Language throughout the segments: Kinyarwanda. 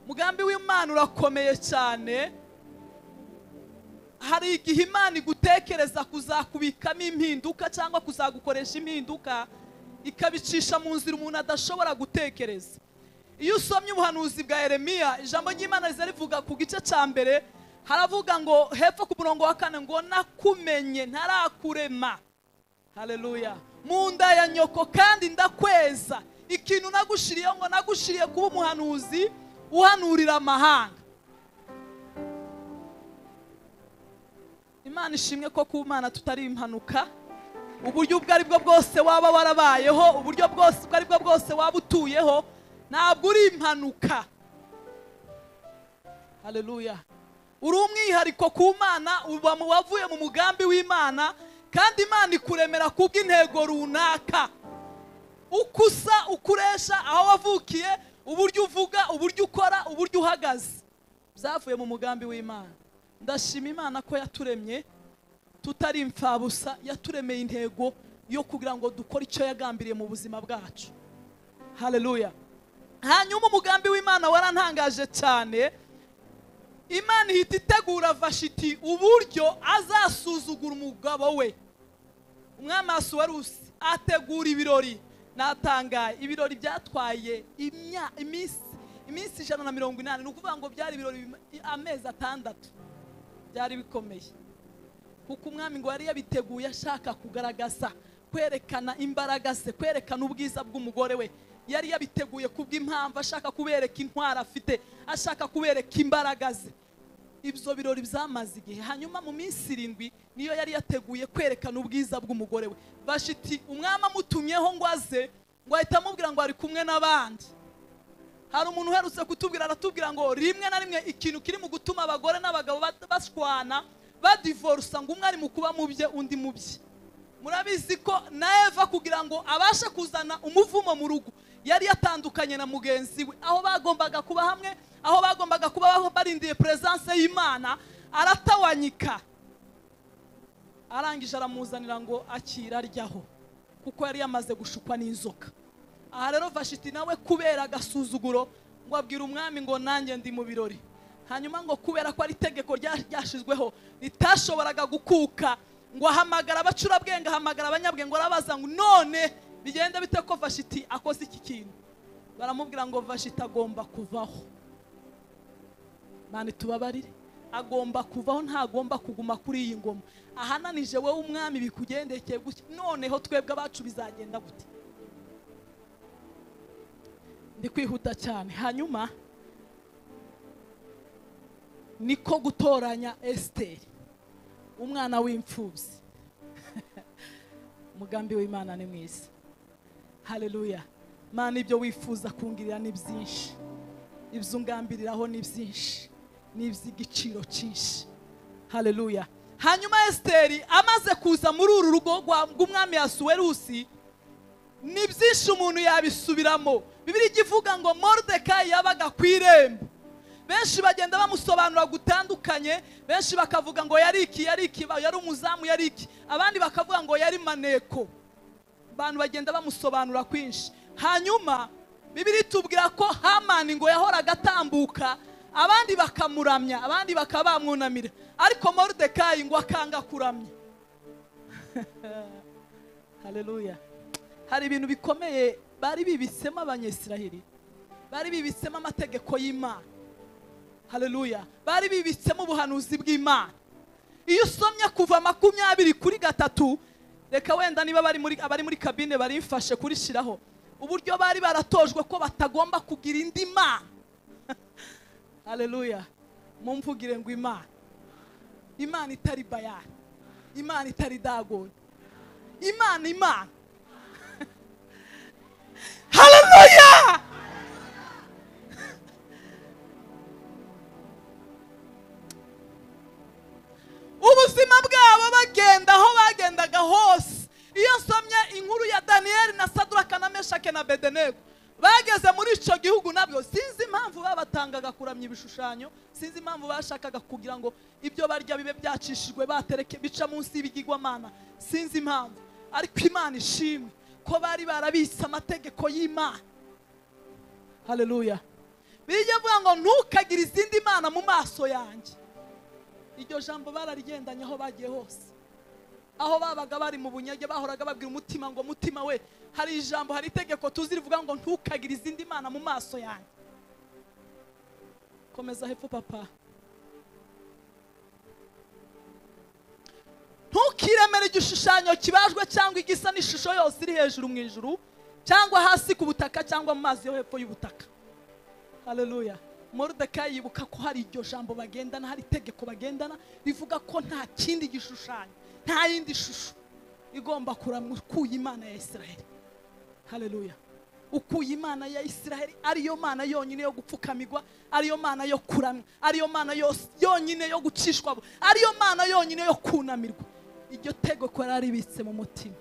umugambi w'imana urakomeye cyane hari igihe imana igutekereza kuzakubikamo impinduka cyangwa kuzagukoresha impinduka ikabicisha mu nzira umuntu adashobora gutekereza iyo usomye ubuhanuzi bwa Yeremiya ijambo ry'imana riza rivuga ku gice cya mbere haravuga ngo hepfo ku murongo wa kane ngo nakumenye ntarakurema hareruya mu nda ya nyoko kandi ndakweza ikintu nagushiriyeho ngo nagushiriye kuba umuhanuzi uhanurira amahanga imana ishimwe ko ku mana tutari impanuka uburyo ubwo ari bwo bwose waba warabayeho uburyo bwose ubwo ari bwo bwose waba utuyeho ntabwo uri impanuka hareruya uri umwihariko ku mana uba mu wavuye mu mugambi w'imana kandi imana ikuremera ku bw'intego runaka uko usa ukuresha aho wavukiye uburyo uvuga uburyo ukora uburyo uhagaze byavuye mu mugambi w'imana ndashima imana ko yaturemye tutari imfabusa yaturemeye intego yo kugira ngo dukore icyo yagambiriye mu buzima bwacu hareruya hanyuma umugambi w'imana warantangaje cyane imana ihita itegura vashiti uburyo azasuzugura umugabo we umwamaso wa rusi ategura ibirori natangaye ibirori byatwaye iminsi ijana na mirongo inani ni ukuvuga ngo byari ibirori amezi atandatu byari bikomeye kuko umwami ngo yari yabiteguye ashaka kugaragaza kwerekana imbaraga ze kwerekana ubwiza bw'umugore we yari yabiteguye kubw'impamvu ashaka kubereka intwaro afite ashaka kubereka imbaraga ze ibyo birori byamaze igihe hanyuma mu minsi irindwi niyo yari yateguye kwerekana ubwiza bw'umugore we bashiti umwami amutumyeho ngo aze ngo ahita amubwira ngo ari kumwe n'abandi hari umuntu uherutse kutubwira aratubwira ngo rimwe na rimwe ikintu kiri mu gutuma abagore n'abagabo bashwana badivorusa ngo umwe ari mu kuba mu bye undi mu bye murabizi ko na eva kugira ngo abashe kuzana umuvumo mu rugo yari yatandukanye na mugenzi we aho bagombaga kuba hamwe aho bagombaga kuba barindiye peresanse y'imana aratawanyika arangije aramuzanira ngo akira aryaho kuko yari yamaze gushukwa n'inzoka aha rero vashiti nawe kubera agasuzuguro ngo abwire umwami ngo nanjye ndi mu birori hanyuma ngo kubera ko ari itegeko ryashyizweho ritashoboraga gukuka ngo ahamagara abacurabwenge ahamagara abanyabwenge arabaza ngo none bigenda bite ko vashiti akoze iki kintu baramubwira ngo vashiti agomba kuvaho mani tubabarire agomba kuvaho ntagomba kuguma kuri iyi ngoma ahananije wowe umwami bikugendekeye gutya noneho twebwe abacu bizagenda gute ndi kwihuta cyane hanyuma niko gutoranya esiteri umwana w'imfubyi umugambi w'imana ni mwiza hareruya mani ibyo wifuza kungirira ni byinshi ibyo ungambiriraho ni byinshi ni iby'igiciro cyinshi hareruya hanyuma esiteri amaze kuza muri uru rugo rw'umwami yasuwerusi ni byinshi umuntu yabisubiramo bibiri ijya ivuga ngo moridekayi yabaga ku irembo benshi bagenda bamusobanura gutandukanye benshi bakavuga ngo yari iki yari iki yari umuzamu yari iki abandi bakavuga ngo yari maneko abantu bagenda bamusobanura kwinshi hanyuma bibiri tubwira ko hamani ngo yahoraga atambuka abandi bakamuramya abandi bakaba bamwunamira ariko moridekayi ngo akanga kuramya hareruya hari ibintu bikomeye bari bibitsemo abanyesirahiri bari bibitsemo amategeko y'imana hareruya bari bibitsemo ubuhanuzi bw'imana iyo usomye kuva makumyabiri kuri gatatu reka wenda niba abari muri kabine barimfashe kurishyiraho uburyo bari baratojwe ko batagomba kugira indi mana hareruya mumvugire ngo imana imana itari bayani imana itari dagoni imana imana hareruya ubuzima bwabo bagenda aho bagendaga hose iyo nsomye inkuru ya daniyeli na saduraka na meshake na bedenegu bageze muri icyo gihugu nabyo sinzi impamvu babatangaga kuramya ibishushanyo sinzi impamvu bashakaga kugira ngo ibyo barya bibe byacishijwe batereke bica munsi y'ibigirwamana sinzi impamvu ariko imana ishimwe ko bari barabitse amategeko y'imana hareruya bijya avuga ngo ntukagire izindi mana mu maso yanjye iryo jambo bararigendanye aho bagiye hose aho babaga bari mu bunyage bahoraga babwira umutima ngo mutima we hari ijambo hari itegeko tuzi rivuga ngo ntukagire izindi mana mu maso yanjye komeza hepfo papa ntukiremere igishushanyo kibajwe cyangwa igisa n'ishusho yose iri hejuru mu ijuru cyangwa hasi ku butaka cyangwa mu mazi yo hepfo y'ubutaka haleluya moridekayi yibuka ko hari iryo jambo bagendana hari itegeko bagendana rivuga ko nta kindi gishushanyo nta yindi shusho igomba kuramwa ukuye imana ya isiraheli haleluya ukuye imana ya isiraheli ariyo mana yonyine yo gupfukamirwa ariyo mana yo kuramwa ariyo mana yos- yonyine yo gucishwa bu- ariyo mana yonyine yo kunamirwa iryo tegeko yari aribitse mu mutima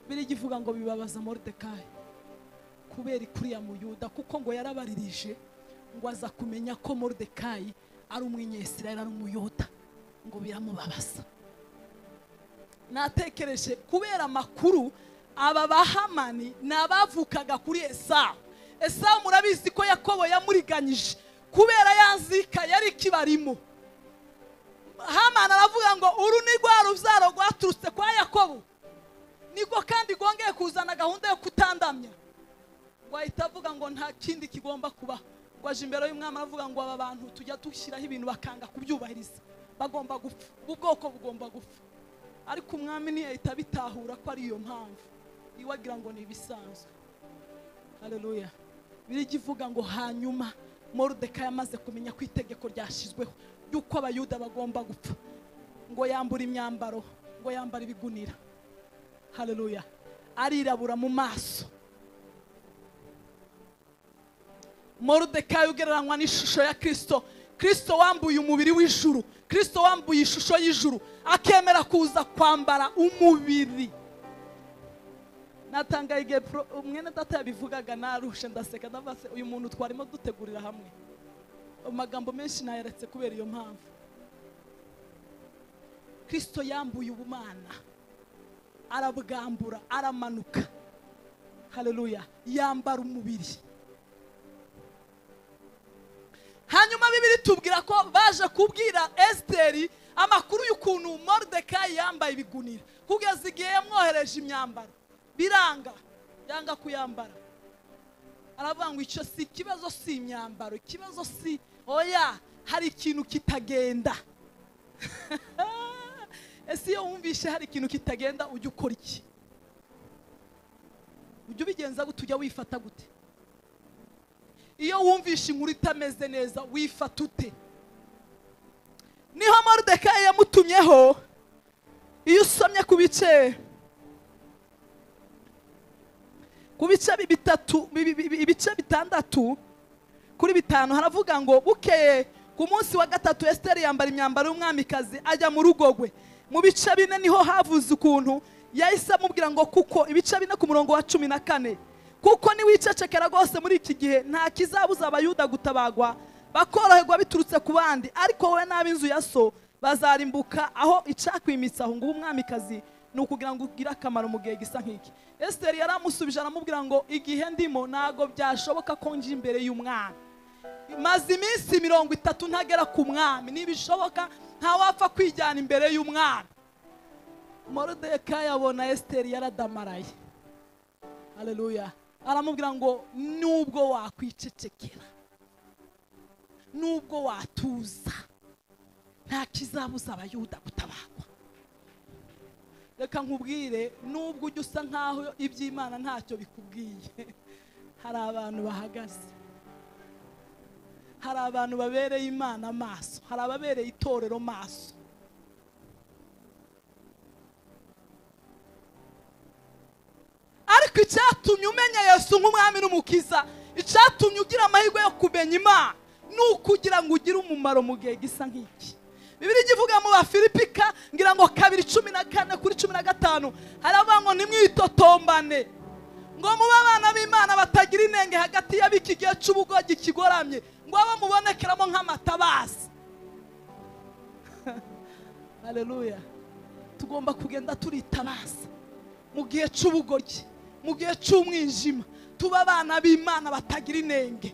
biri ivuga ngo bibabaza moridekayi kubera ikuriya muyuda kuko ngo yarabaririje ngo aza kumenya ko moridekayi ari umwinyesirayeli ari umuyuda ngo biramubabaza natekereje kubera amakuru aba bahamani ni abavukaga kuri esawu esawu murabizi ko yakobo yamuriganyije kubera yazika yari ikibarimo hamani aravuga ngo uru ni rwa rubyaro rwaturutse kwa yakobo niko kandi rwongeye kuzana gahunda yo kutandamya wahita avuga ngo nta kindi kigomba kuba ngo aje imbere y'umwami aravuga ngo aba bantu tujya dushyiraho ibintu bakanga kubyubahiriza bagomba gupfa ubu bwoko bugomba gupfa ariko umwami ntiyahita abitahura ko ari iyo mpamvu iwe agira ngo ni ibisanzwe hareruya biriya ivuga ngo hanyuma morodeka yamaze kumenya ko itegeko ryashyizweho ry'uko abayuda bagomba gupfa ngo yambure imyambaro ngo yambare ibigunira hareruya arirabura mu maso morodekayi ugereranywa n'ishusho ya kirisito kirisito wambuye umubiri w'ijuru kirisito wambuye ishusho y'ijuru akemera kuza kwambara umubiri natangaye igihe pro- umwene data yabivugaga narushe ndaseka ndavuga se uyu muntu twarimo dutegurira hamwe amagambo menshi nayaretse kubera iyo mpamvu kirisito yambuye ubumana arabwambura aramanuka hareruya yambara umubiri hanyuma bibiri tubwira ko baje kubwira esiteri amakuru y'ukuntu moridekayi yambaye ibigunira kugeza igihe yamwohereje imyambaro biranga yanga kuyambara aravuga ngo icyo si ikibazo si imyambaro ikibazo si oya hari ikintu kitagenda ese iyo wumvishe hari ikintu kitagenda ujya ukora iki ujya ubigenza gute ujya wifata gute iyo wumvishe inkuru itameze neza wifata ute niho moridekayi yamutumyeho iyo usomye ku bice ku bice bi- bitatu bi- bi- bi- ibice bitandatu kuri bitanu haravuga ngo bukeye ku munsi wa gatatu esiteri yambara imyambaro y'umwamikazi ajya mu rugo rwe mu bice bine niho havuze ukuntu yahise amubwira ngo kuko ibice bine ku murongo wa cumi na kane kuko niwicecekera rwose muri iki gihe nta kizabuza abayuda gutabagwa bakoroherwa biturutse ku bandi ariko wowe n'ab'inzu ya so bazarimbuka aho icakwimitse aho nguho umwamikazi ni ukugira ngo ugire akamaro mu gihe gisa nk'iki esiteri yaramusubije aramubwira ngo igihe ndimo ntabwo byashoboka ko njya imbere y'umwami maze iminsi mirongo itatu ntagera ku mwami ntibishoboka ntawapfa kwijyana imbere y'umwami morodeka yabona esiteri yaradamaraye hareruya aramubwira ngo nubwo wakwicecekera nubwo watuza nta kizabuza abayuda gutabagwa reka nkubwire nubwo ujya usa nk'aho iby'imana ntacyo bikubwiye hari abantu bahagaze hari abantu babereye imana amaso hari ababereye itorero maso ariko icyatumye umenya yesu nk'umwami n'umukiza icyatumye ugira amahirwe yo kumenya imana ni ukugira ngo ugire umumaro mu gihe gisa nk'iki bibiri ivuga mu bafilipika ngira ngo kabiri cumi na kane kuri cumi na gatanu haravuga ngo nimwitotombane ngo mube abana b'imana batagira inenge hagati y'ab'iki gihe cy'ubugogi kigoramye ngo abo mubonekeramo nk'amatabazi hareruya tugomba kugenda turitabaza mu gihe cy'ubugoryi mu gihe cy'umwijima tuba abana b'imana batagira inenge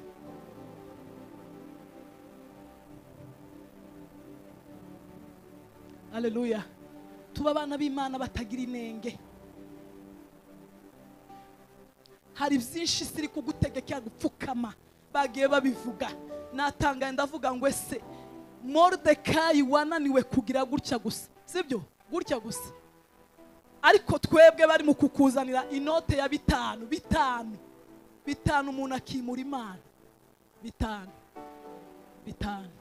aleluya tuba abana b'imana batagira inenge hari byinshi isi iri kugutegekera gupfukama bagiye babivuga natangaye ndavuga ngo ese moridekayi wananiwe kugira gutya gusa sibyo gutya gusa ariko twebwe bari mu kukuzanira inote ya bitanu bitanu bitanu umuntu akimura imana bitanu bitanu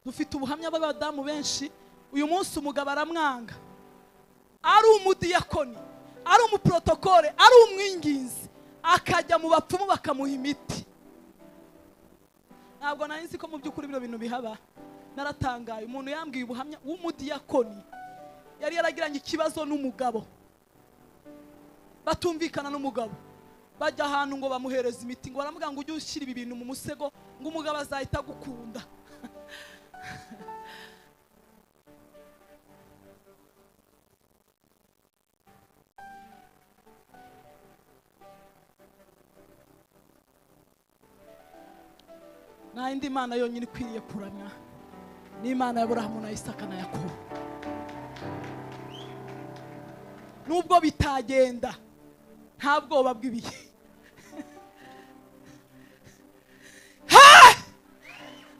dufite ubuhamya bw'abadamu benshi uyu munsi umugabo aramwanga ari umudiyakoni ari umuprotokole ari umwinginzi akajya mu bapfumu bakamuha imiti ntabwo nari nzi ko mu by'ukuri bino bintu bihaba naratangaye umuntu yambwiye ubuhamya w'umudiyakoni yari yaragiranye ikibazo n'umugabo batumvikana n'umugabo bajya ahantu ngo bamuhereze imiti ngo baramubwira ngo ujye ushyira ibi bintu mu musego ngo umugabo azahita agukunda nta yindi mana yonyine ikwiriye kuramya ni imana ya burahamu na isaka na yakobo nubwo bitagenda nta bwoba bw'ibihe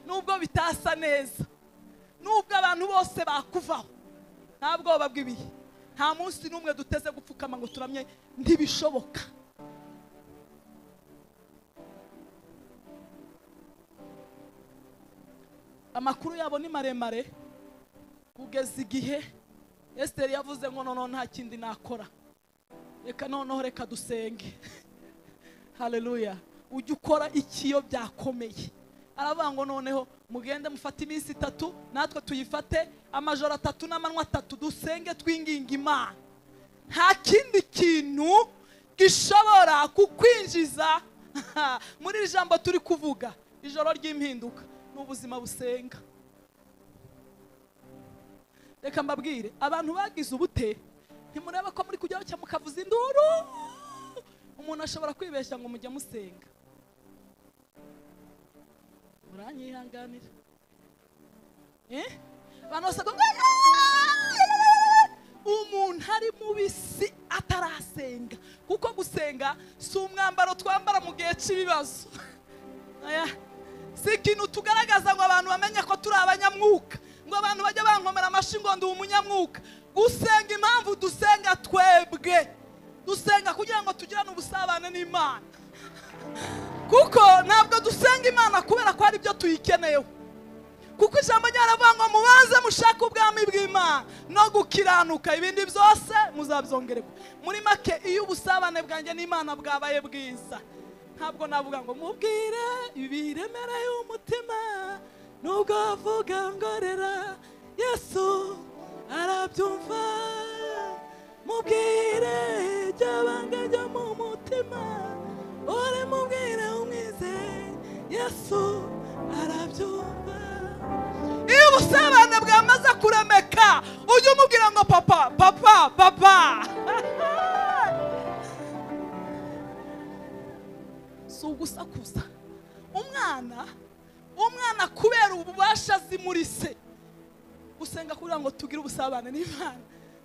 nubwo bitasa neza nubwo abantu bose bakuvaho nta bwoba bw'ibihe nta munsi n'umwe duteze gupfukama ngo turamye ntibishoboka amakuru yabo ni maremare kugeza igihe esiteri yavuze ngo noneho nta kindi nakora reka noneho reka dusenge hareruya ujya ukora iki iyo byakomeye aravuga ngo noneho mugende mufate iminsi itatu natwe tuyifate amajoro atatu n'amanywa atatu dusenge twinginga imana nta kindi kintu gishobora kukwinjiza muri iri jambo turi kuvuga ijoro ry'impinduka n'ubuzima busenga reka mbabwire abantu bagize ubute ntimureba ko muri kujyaho cyangwa mukavuza induru umuntu ashobora kwibeshya ngo mujye musenga muranyihanganira abantu bose umuntu ari mubisi atarasenga kuko gusenga si umwambaro twambara mu gihe cy'ibibazo si ikintu tugaragaza ngo abantu bamenye ko turi abanyamwuka ngo abantu bajye bankomera amashyi ngo ndi umunyamwuka gusenga impamvu dusenga twebwe dusenga kugira ngo tugirane ubusabane n'imana kuko ntabwo dusenga imana kubera ko hari ibyo tuyikeneye kuko ijambo ryaravuga ngo mubanze mushake ubwami bw'imana no gukiranuka ibindi byose muzabyongererwa muri make iyo ubusabane bwanjye n'imana bwabaye bwiza ntabwo navuga ngo mubwire ibiremera y'umutima nubwo wavuga ngo rera yesu arabyumva mubwire iby'abanga byo mu mutima uri mubwire umwize yesu arabyumva iyo ubusabane bwamaze kuremeka ujye umubwira ngo papa papa papa si ugusakuza umwana umwana kubera ububasha azi muri se gusenga kugira ngo tugire ubusabane n'imana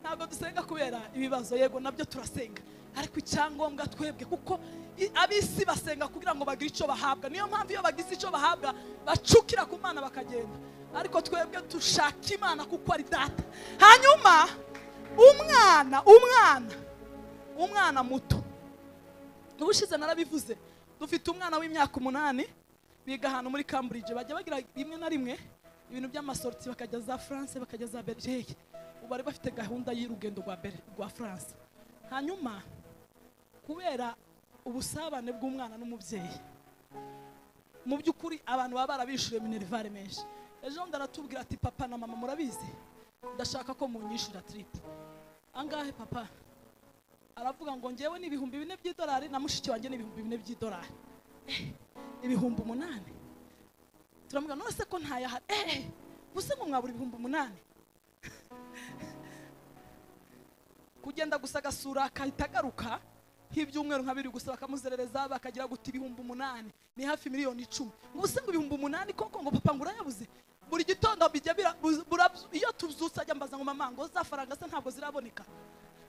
ntabwo dusenga kubera ibibazo yego nabyo turasenga ariko icyangombwa twebwe kuko ab'isi basenga kugira ngo bagire icyo bahabwa niyo mpamvu iyo bagize icyo bahabwa bacukira ku mana bakagenda ariko twebwe dushaka imana kuko ari data hanyuma umwana umwana umwana muto ubushize narabivuze dufite umwana w'imyaka umunani biga ahantu muri cambridge bajya bagira rimwe na rimwe ibintu by'amasorti bakajya za france bakajya za belgique ubu bari bafite gahunda y'urugendo rwa bere rwa france hanyuma kubera ubusabane bw'umwana n'umubyeyi mu by'ukuri abantu baba barabishyuye minerivare menshi ejo bundi aratubwira ati papa na mama murabizi ndashaka ko munyishyura tiripu angahe papa aravuga ngo ngewe ni ibihumbi bine by'idolari na mushiki wanjye ni ibihumbi bine by'idolari ibihumbi umunani turamubwira none se ko ntayahari eee gusa ngo mwabura ibihumbi umunani kugenda gusa agasura agahita agaruka nk'ibyumweru nka biri gusa bakamuzerereza bakagira guta ibihumbi umunani ni hafi miliyoni icumi ngo ubuse ngo ibihumbi umunani koko ngo papa ngo urayabuze buri gitondo bijya bira- buz- burabyu- iyo tuzutse ajya mbaza ngo mama ngo za faranga se ntabwo ziraboneka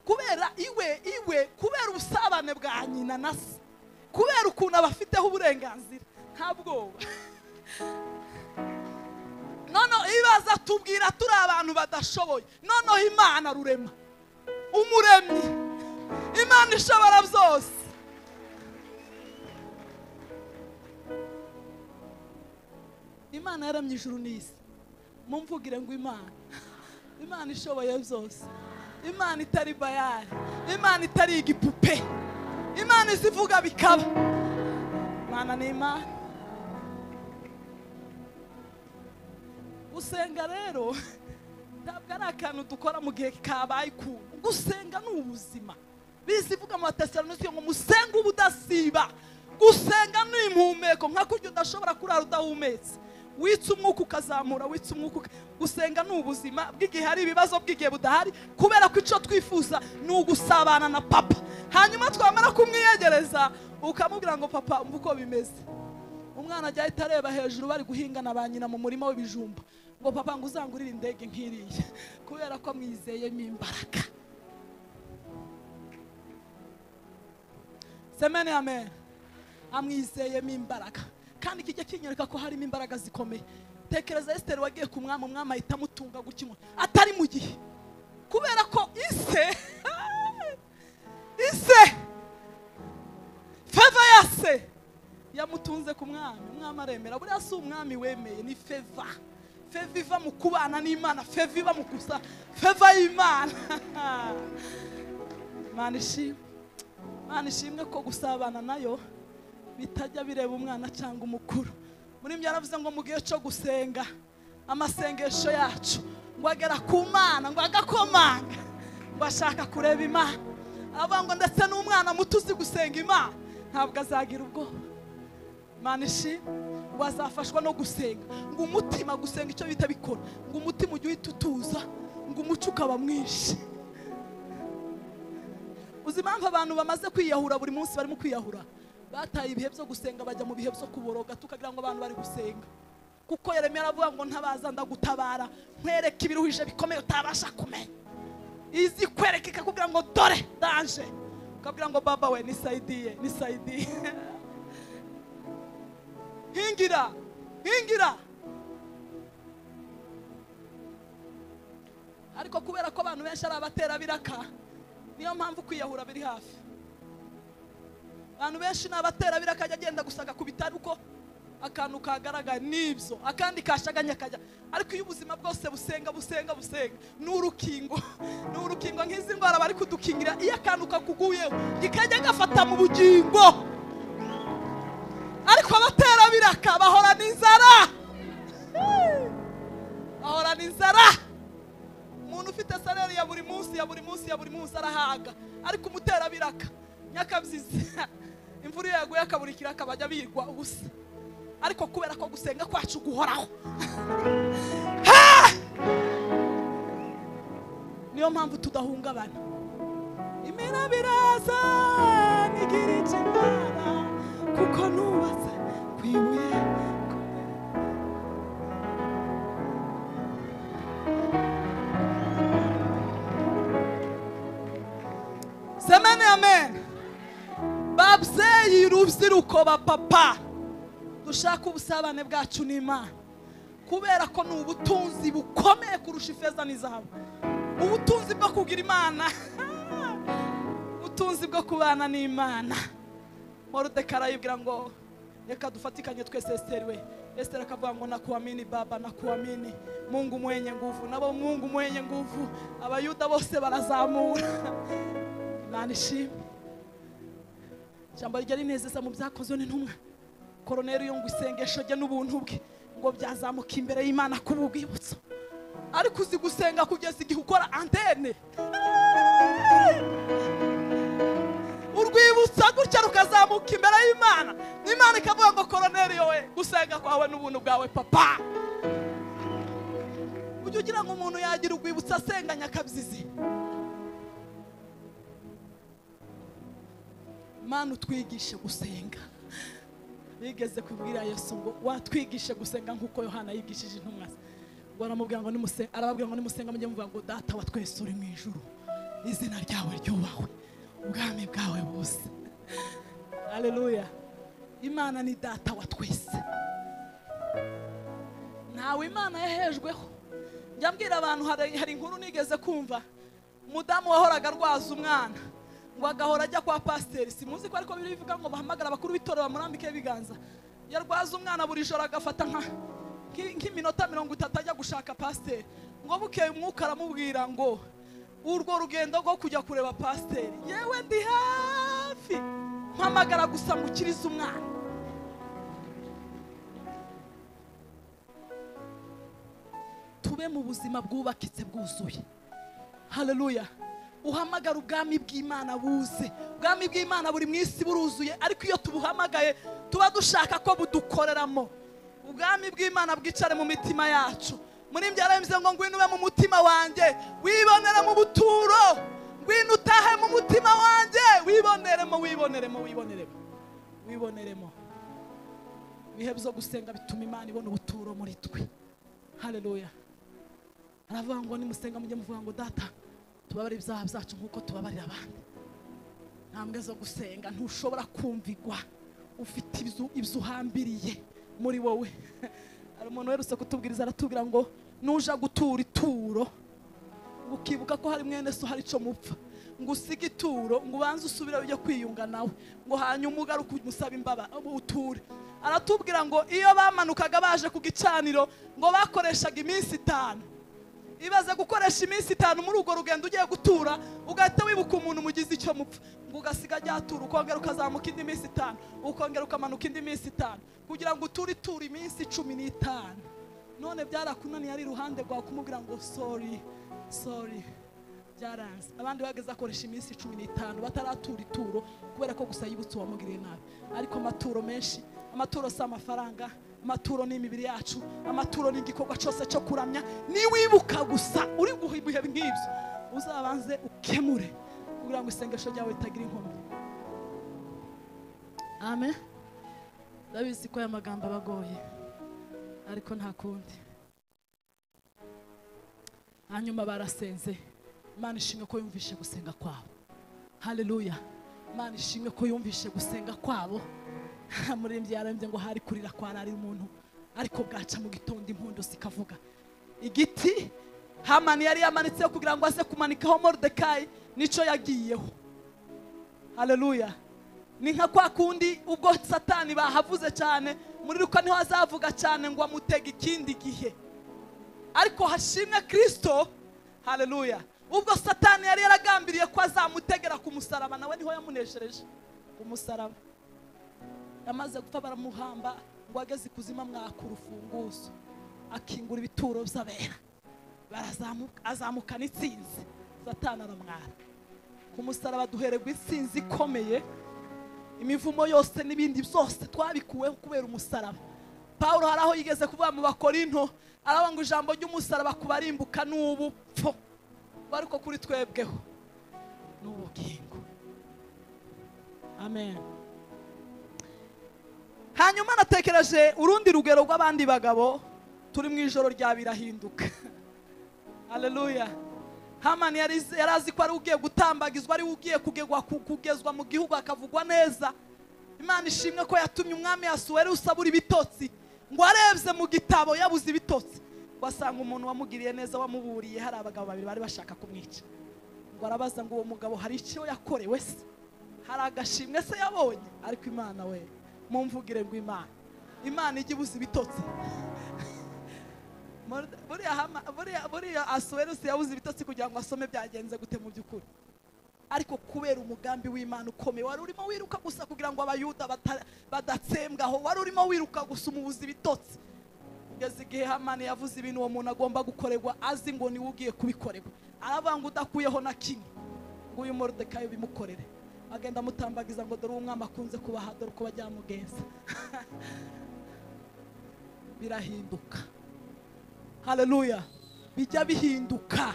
kubera iwe iwe kubera ubusabane bwa nyina na se kubera ukuntu abafiteho uburenganzira nta bwoba noneho ibaza tubwira turi abantu badashoboye noneho imana rurema umuremyi imana ishobora byose imana yaramye ijuru n'isi mumvugire ngo imana imana ishoboye byose imana itari bayari imana itari igipupe imana izivuga bikaba imana ni imana gusenga rero ntabwo ari akantu dukora mu gihe kabaye ukuntu gusenga ni ubuzima bizi ivuga mu batesalonike ngo musenge ubudasiba gusenga ni impumeko nka kurya udashobora kurara udahumetse witsa umwuka ukazamura witsa umwuka uka- gusenga ni ubuzima bw'igihe hari ibibazo bw'igihe budahari kubera ko icyo twifuza ni ugusabana na papa hanyuma twamara kumwiyegereza ukamubwira ngo papa mva uko bimeze umwana ajya ahita areba hejuru bari guhinga na ba nyina mu murima w'ibijumba ngo papa ngo uzangurire indege nk'iriya kubera ko mwizeyemo imbaraga semene amen amwizeyemo imbaraga kandi kijya kinyereka ko harimo imbaraga zikomeye tekereza esiteri wagiye ku mwami umwami ahita amutunga gutya inkono atari mu gihe kubera ko ise ise feva ya se yamutunze ku mwami umwami aremera buriya si umwami wemeye ni feva feva iva mu kubana n'imana feva iva mu gusa feva y'imana imana ishimwe imana ishimwe ko gusabana nayo bitajya bireba umwana cyangwa umukuru muri byo yaravuze ngo mu gihe cyo gusenga amasengesho yacu ngo agera ku mana ngo agakomanga ngo ashaka kureba imana aravuga ngo ndetse n'umwana muto uzi gusenga imana ntabwo azagira ubwoba imana ishimwe ngo azafashwa no gusenga ngo umutima gusenga icyo bita bikora ngo umutima ujye uhita utuza ngo umuco ukaba mwinshi uzi impamvu abantu bamaze kwiyahura buri munsi barimo kwiyahura bataye ibihe byo gusenga bajya mu bihe byo kuboroga tukagira ngo abantu bari gusenga kuko yeremera aravuga ngo ntabaza ndagutabara nkwereka ibiruhije bikomeye utabasha kumenya izi kwereka ikakubwira ngo dore danje ukabwira ngo baba we nisaidiye nisaidiye hingira hingira ariko kubera ko abantu benshi ari abaterabiraka niyo mpamvu kwiyahura biri hafi abantu benshi ni abaterabiraka ajya agenda gusaga ku bitaro uko akantu kagaragara n'ibyo akandi kashaganye akajya ariko iyo ubuzima bwose busenga busenga busenga ni urukingo ni urukingo nk'izi ndwara bari kudukingira iyo akantu kakuguyeho kikajya gafata mu bugingo ariko abaterabiraka bahorana inzara bahorana inzara umuntu ufite saleri ya buri munsi ya buri munsi ya buri munsi arahaga ariko umuterabiraka nyakabyizi imvura iyo yaguye akabura ikiraka bajya birwa ubusa ariko kubera ko gusenga kwacu guhoraho Ha! niyo mpamvu tudahungabana imena biraza nigirira ikimana kuko nubatse ku ibuye semene amen babyeyi rubyiruko ba papa dushaka ubusabane bwacu n'imana kubera ko ni ubutunzi bukomeye kurusha ifeza n'izahabu ubutunzi bwo kugira imana ubutunzi bwo kubana n'imana morodeka arayibwira ngo reka dufatikanye twese esiteri we esiteri akavuga ngo nakuamini baba nakuamini mungu mwenye nguvu nabo mungu mwenye nguvu abayuda bose barazamura imana ishimwe ijambo rijya rinezeza mu byakozwe n'intumwa koroneri yo ngo isengesho rye n'ubuntu bwe ngo byazamuka imbere y'imana ku bwibutso ariko uzi gusenga kugeza igihe ukora antene urwibutsa gutya rukazamuka imbere y'imana n'imana ikavuga ngo koroneri yowe gusenga kwawe n'ubuntu bwawe papa ujya ugira ngo umuntu yagira urwibutso asenga nyakabyizi mana utwigishe gusenga bigeze kubwira yesu ngo watwigishe gusenga nk'uko yohana yigishije intumwa ze ngo aramubwira ngo nimusenga arababwira ngo nimusenga mujye muvuga ngo data wa twese uri mu ijuru izina ryawe ryubahwe ubwami bwawe bose haleluya imana ni data wa twese ntawe imana yahejweho njya mbwira abantu hari hari inkuru nigeze kumva umudamu wahoraga arwaza umwana ngo agahora ajya kwa pasiteri si muzi ko ariko biri bivuga ngo bahamagara abakuru b'itorero bamurambike ibiganza yarwaza umwana buri joro agafata nka nki- nk'iminota mirongo itatu ajya gushaka pasiteri ngo bukeye umwuka aramubwira ngo urwo rugendo rwo kujya kureba pasiteri yewe ndi hafi mpamagara gusa ngukirize umwana tube mu buzima bwubakitse bwuzuye haleluya uhamagara ubwami bw'imana buze ubwami bw'imana buri mu isi buruzuye ariko iyo tubuhamagaye tuba dushaka ko budukoreramo ubwami bw'imana bwicare mu mitima yacu muri mbyara bivuze ngo ngwino ube mu mutima wanjye wibonere mu buturo ngwino utahe mu mutima wanjye wiboneremo wiboneremo wiboneremo wiboneremo ibihe byo gusenga bituma imana ibona ubuturo muri twe haleluya aravuga ngo nimusenga mujye muvuga ngo data tubabarire ibyaha byacu nk'uko tubabarira abandi ntambwe zo gusenga ntushobora kumvigwa ufite ibyo- ibyo uhambiriye muri wowe hari umuntu werutse kutubwiriza aratubwira ngo nuja gutura ituro ngo ukibuka ko hari mwene so hari icyo mupfa ngo usige ituro ngo ubanze usubire ujye kwiyunga nawe ngo hanyuma ugaruke umusaba imbaba uture aratubwira ngo iyo bamanukaga baje ku gicaniro ngo bakoreshaga iminsi itanu ibaze gukoresha iminsi itanu muri urwo rugendo ugiye gutura ugahita wibuka umuntu mugize icyo mupfa ngo ugasiga ajya atura ukongera ukazamuka indi minsi itanu ukongera ukamanuka indi minsi itanu kugira ngo uture itura iminsi cumi n'itanu none byarakunaniye ari iruhande rwawe kumubwira ngo sori sori byaranze abandi bageze akoresha iminsi cumi n'itanu bataratura ituro kubera ko gusa yibutse uwamugiriye nabi ariko amaturo menshi amaturo si amafaranga amaturo ni imibiri yacu amaturo ni igikorwa cyose cyo kuramya niwibuka gusa uri guha ibihe nk'ibyo uzabanze ukemure kugira ngo isengesho ryawe ritagira inkomyi amen ndabizi ko aya magambo aba agoye ariko nta kundi hanyuma barasenze imana ishimwe ko yumvishe gusenga kwabo haleluya imana ishimwe ko yumvishe gusenga kwabo murembye yarambye ngo hari kurira kwararira umuntu ariko bwaca mu gitondo impundu zikavuga igiti hamani yari yamanitseho kugira ngo aze kumanikaho moridekayi nicyo yagiyeho haleluya ni nka kwa kundi ubwo satani bahavuze cyane muri ruka niho azavuga cyane ngo amutega ikindi gihe ariko hashimwe kirisito haleluya ubwo satani yari yaragambiriye ko azamutegera ku musaraba nawe niho yamuneshereje ku musaraba yamaze gupfa baramuhamba ngo ageze ikuzimu mwaka urufunguzo akingura ibituro by'abera barazamuka azamukana itsinzi satani aramwara ku musaraba duhererwa intsinzi ikomeye imivumo yose n'ibindi byose twabikuweho kubera umusaraba pawulo hari aho yigeze kuvuga mu bakorinto aravuga ngo ijambo ry'umusaraba kubarimbuka ni ubupfu ariko kuri twebweho ni ubugingo amen hanyuma natekereje urundi rugero rw'abandi bagabo turi mu ijoro rya birahinduka haleluya hamani yari yari azi ko ari ugiye gutambagizwa ari ugiye kugegwa ku- kugezwa mu gihugu akavugwa neza imana ishimwe ko yatumye umwami yasuweri usabura ibitotsi ngo arebye mu gitabo yabuze ibitotsi ngo asanga umuntu wamugiriye neza wamuburiye hari abagabo babiri bari bashaka kumwica ngo arabaza ngo uwo mugabo hari icyo yakorewe se hari agashimwe se yabonye ariko imana we mumvugire ngo imana imana ijya ibuze ibitotsi Morde- buriya hama- buriya- buriya asuwerusi yabuze ibitotsi kugira ngo asome byagenze gute mu by'ukuri ariko kubera umugambi w'imana ukomeye wari urimo wiruka gusa kugira ngo abayuda bata- badatsembwaho wari urimo wiruka gusa umubuza ibitotsi kugeza igihe hamani yavuze ibintu uwo muntu agomba gukorerwa azi ngo niwe ugiye kubikorerwa aravuga ngo udakuyeho na kimwe ngo uyu moridekayo bimukorere agenda amutambagiza ngo dore umwami akunze kubaha dore uko bajyamugenza birahinduka haleluya bijya bihinduka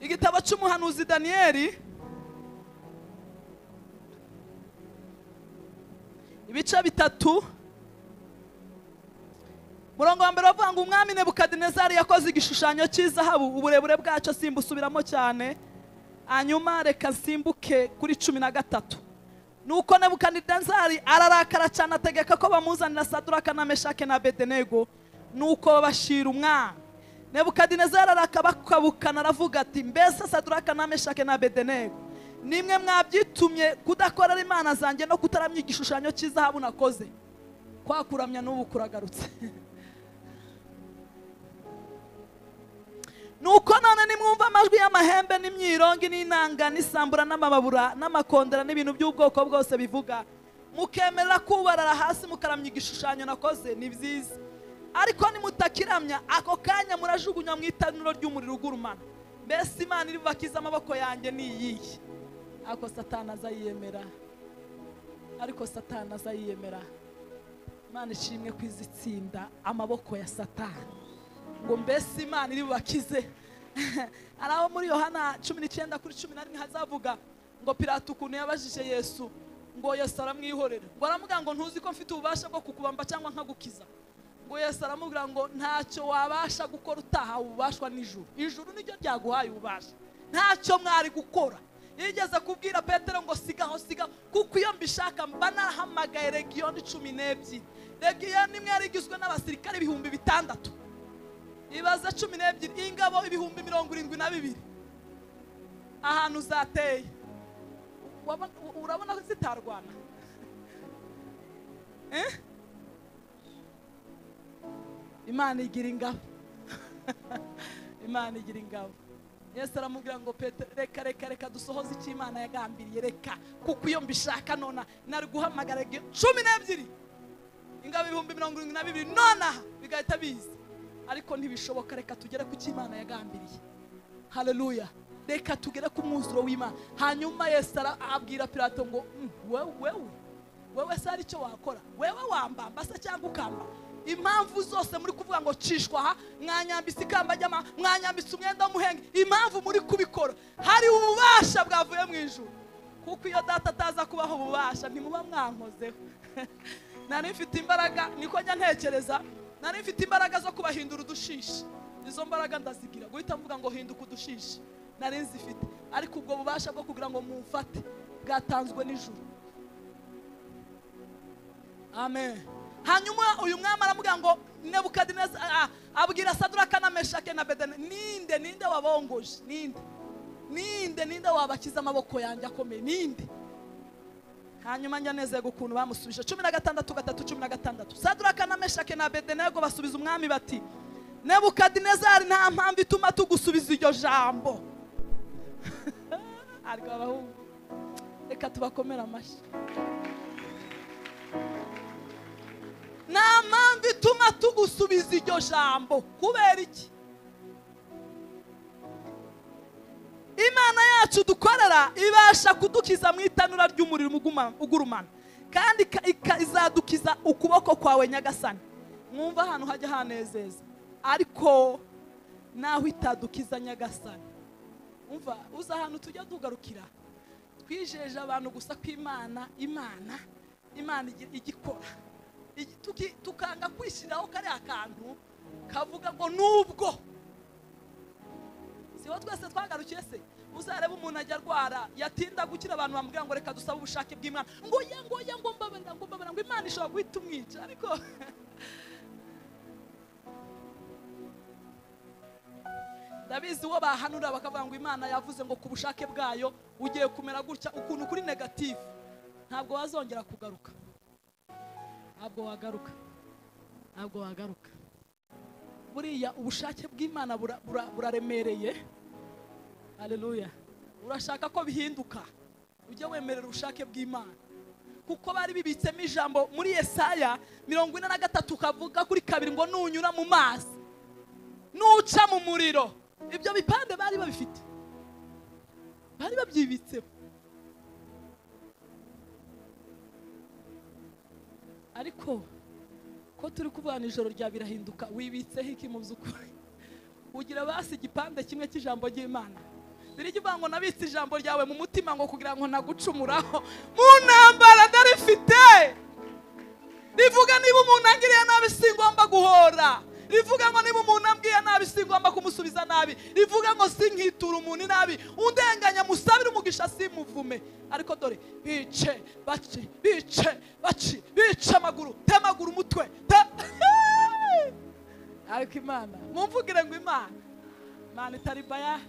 igitabo cy'umuhanuzi daniyeli ibice bitatu murongo wa mbere bavuga ngo umwami nebukadinezari yakoze igishushanyo cy'izahabu uburebure bwacyo simbusubiramo cyane hanyuma reka nsimbuke kuri cumi na gatatu nuko nebukadinezari ararakara cyane ategeka ko bamuzanira saduraka na meshake na bedenego nuko babashira umwami nebukadinezari arakabakabukana aravuga ati mbese saduraka na meshake na bedenego nimwe mwabyitumye kudakorera imana zanjye no kutaramya igishushanyo cy'izahabu nakoze kwakuramya n'ubu kuragarutse nuko none nimwumva amajwi y'amahembe n'imyirongi n'inanga n'isambura n'amababura n'amakondera n'ibintu by'ubwoko bwose bivuga mukemerera kubarara hasi mukaramya igishushanyo nakoze ni byiza ariko nimutakiramya ako kanya murajugunywa mu itanuro ry'umuriro ugurumana mbese imana iri bubakize amaboko yanjye ni iyihe ariko satana azayiyemera ariko satana azayiyemera imana ishimwe ku izi tsinda amaboko ya satani ngo mbese imana iri bubakize hari aho muri yohana cumi n'icyenda kuri cumi na rimwe hazavuga ngo pirata ukuntu yabajije yesu ngo yesu aramwihorera ngo aramuga ngo ntuzi ko mfite ububasha bwo kukubamba cyangwa nkagukiza ngo yesu aramubwira ngo ntacyo wabasha gukora utahawe ububashwa n'ijuru ijuru niryo ryaguhaye ububasha ntacyo mwari gukora yigeze kubwira petero ngo sigaho sigaho kuko iyo mbishaka mba narahamagaye regiyoni cumi n'ebyiri regiyoni imwe yari igizwe n'abasirikare ibihumbi bitandatu ibaze cumi n'ebyiri ingabo ibihumbi mirongo irindwi na bibiri ahantu zateye urabona ko zitarwana imana igira ingabo imana igira ingabo yesu aramubwira ngo reka reka reka dusohoze icyo imana yagambiriye reka kuko iyo mbishaka nona nari guhamagara cumi n'ebyiri ingabo ibihumbi mirongo irindwi na bibiri nonaha bigahita biza ariko ntibishoboka reka tugere ku cyo imana yagambiriye hareruya reka tugere ku mwuzuro w'imana hanyuma yesu abwira pirato ngo wewe wewe wewe se hari icyo wakora wewe wambamba se cyangwa ukamba impamvu zose muri kuvuga ngo cishwa aha mwanyambitse ikamba ry'ama mwanyambitse umwenda w'umuhenge impamvu muri kubikora hari ububasha bwavuye mu ijuru kuko iyo data ataza kubaho ububasha ntimuba mwankozeho nari mfite imbaraga niko njya ntekereza nari mfite imbaraga zo kubahindura udushishi izo mbaraga ndazigira guhita mvuga ngo hinduka udushishi nari nzifite ariko ubwo bubasha bwo kugira ngo mumfate bwatanzwe n'ijuru amen hanyuma uyu mwami aramubwira ngo nebukadineza abwira saduraka na meshake na bedene ninde ninde wabongoje ninde ninde ninde wabakiza amaboko yanjye akomeye ninde hanyuma njya nezego ukuntu bamusubije cumi na gatandatu gatatu cumi na gatandatu saduraka na meshake na bedenego basubiza umwami bati nebukadinezari nta mpamvu ituma tugusubiza iryo jambo ariko abahungu reka tubakomere amashyi nta mpamvu ituma tugusubiza iryo jambo kubera iki imana yacu dukorera ibasha kudukiza mu itanura ry'umuriro ugurumana kandi izadukiza ukuboko kwawe nyagasani mwumva ahantu hajya hanezeza ariko naho itadukiza nyagasani umva uzi ahantu tujya tugarukira twijeje abantu gusa ko imana imana imana igikora tukanga kwishyiraho kariya kantu kavuga ngo nubwo siho twese twagarukiye se uzarebe umuntu ajya arwara yatinda gukira abantu bamubwira ngo reka dusabe ubushake bw'imana ngo ya ngo ya ngo mbabarira ngo mbabarira ngo imana ishobora guhita umwica ariko ndabizi uwo bahanura bakavuga ngo imana yavuze ngo ku bushake bwayo ugiye kumera gutya ukuntu kuri negativu ntabwo wazongera kugaruka ntabwo wagaruka ntabwo wagaruka buriya ubushake bw'imana buraremereye hareruya urashaka ko bihinduka ujye wemerera ubushake bw'imana kuko bari bibitsemo ijambo muri Yesaya mirongo ine na gatatu kavuga kuri kabiri ngo nunyura mu mazi nuca mu muriro ibyo bipande bari babifite bari babyibitseho ariko ko turi kubana ijoro rya birahinduka wibitseho iki mu by'ukuri ugira basi igipande kimwe cy'ijambo ry'imana birivuga ngo nabitse ijambo ryawe mu mutima ngo kugira ngo nagucumuraho mu ntambara ndarifite rivuga niba umuntu angiriye nabi singomba guhora rivuga ngo niba umuntu ambwiye nabi singomba kumusubiza nabi rivuga ngo sinkitura umuntu inabi undenganya musabire umugisha simuvume ariko dore bice baci bice baci bice amaguru temagura umutwe te ariko imana mumvugire ngo imana imana itari baya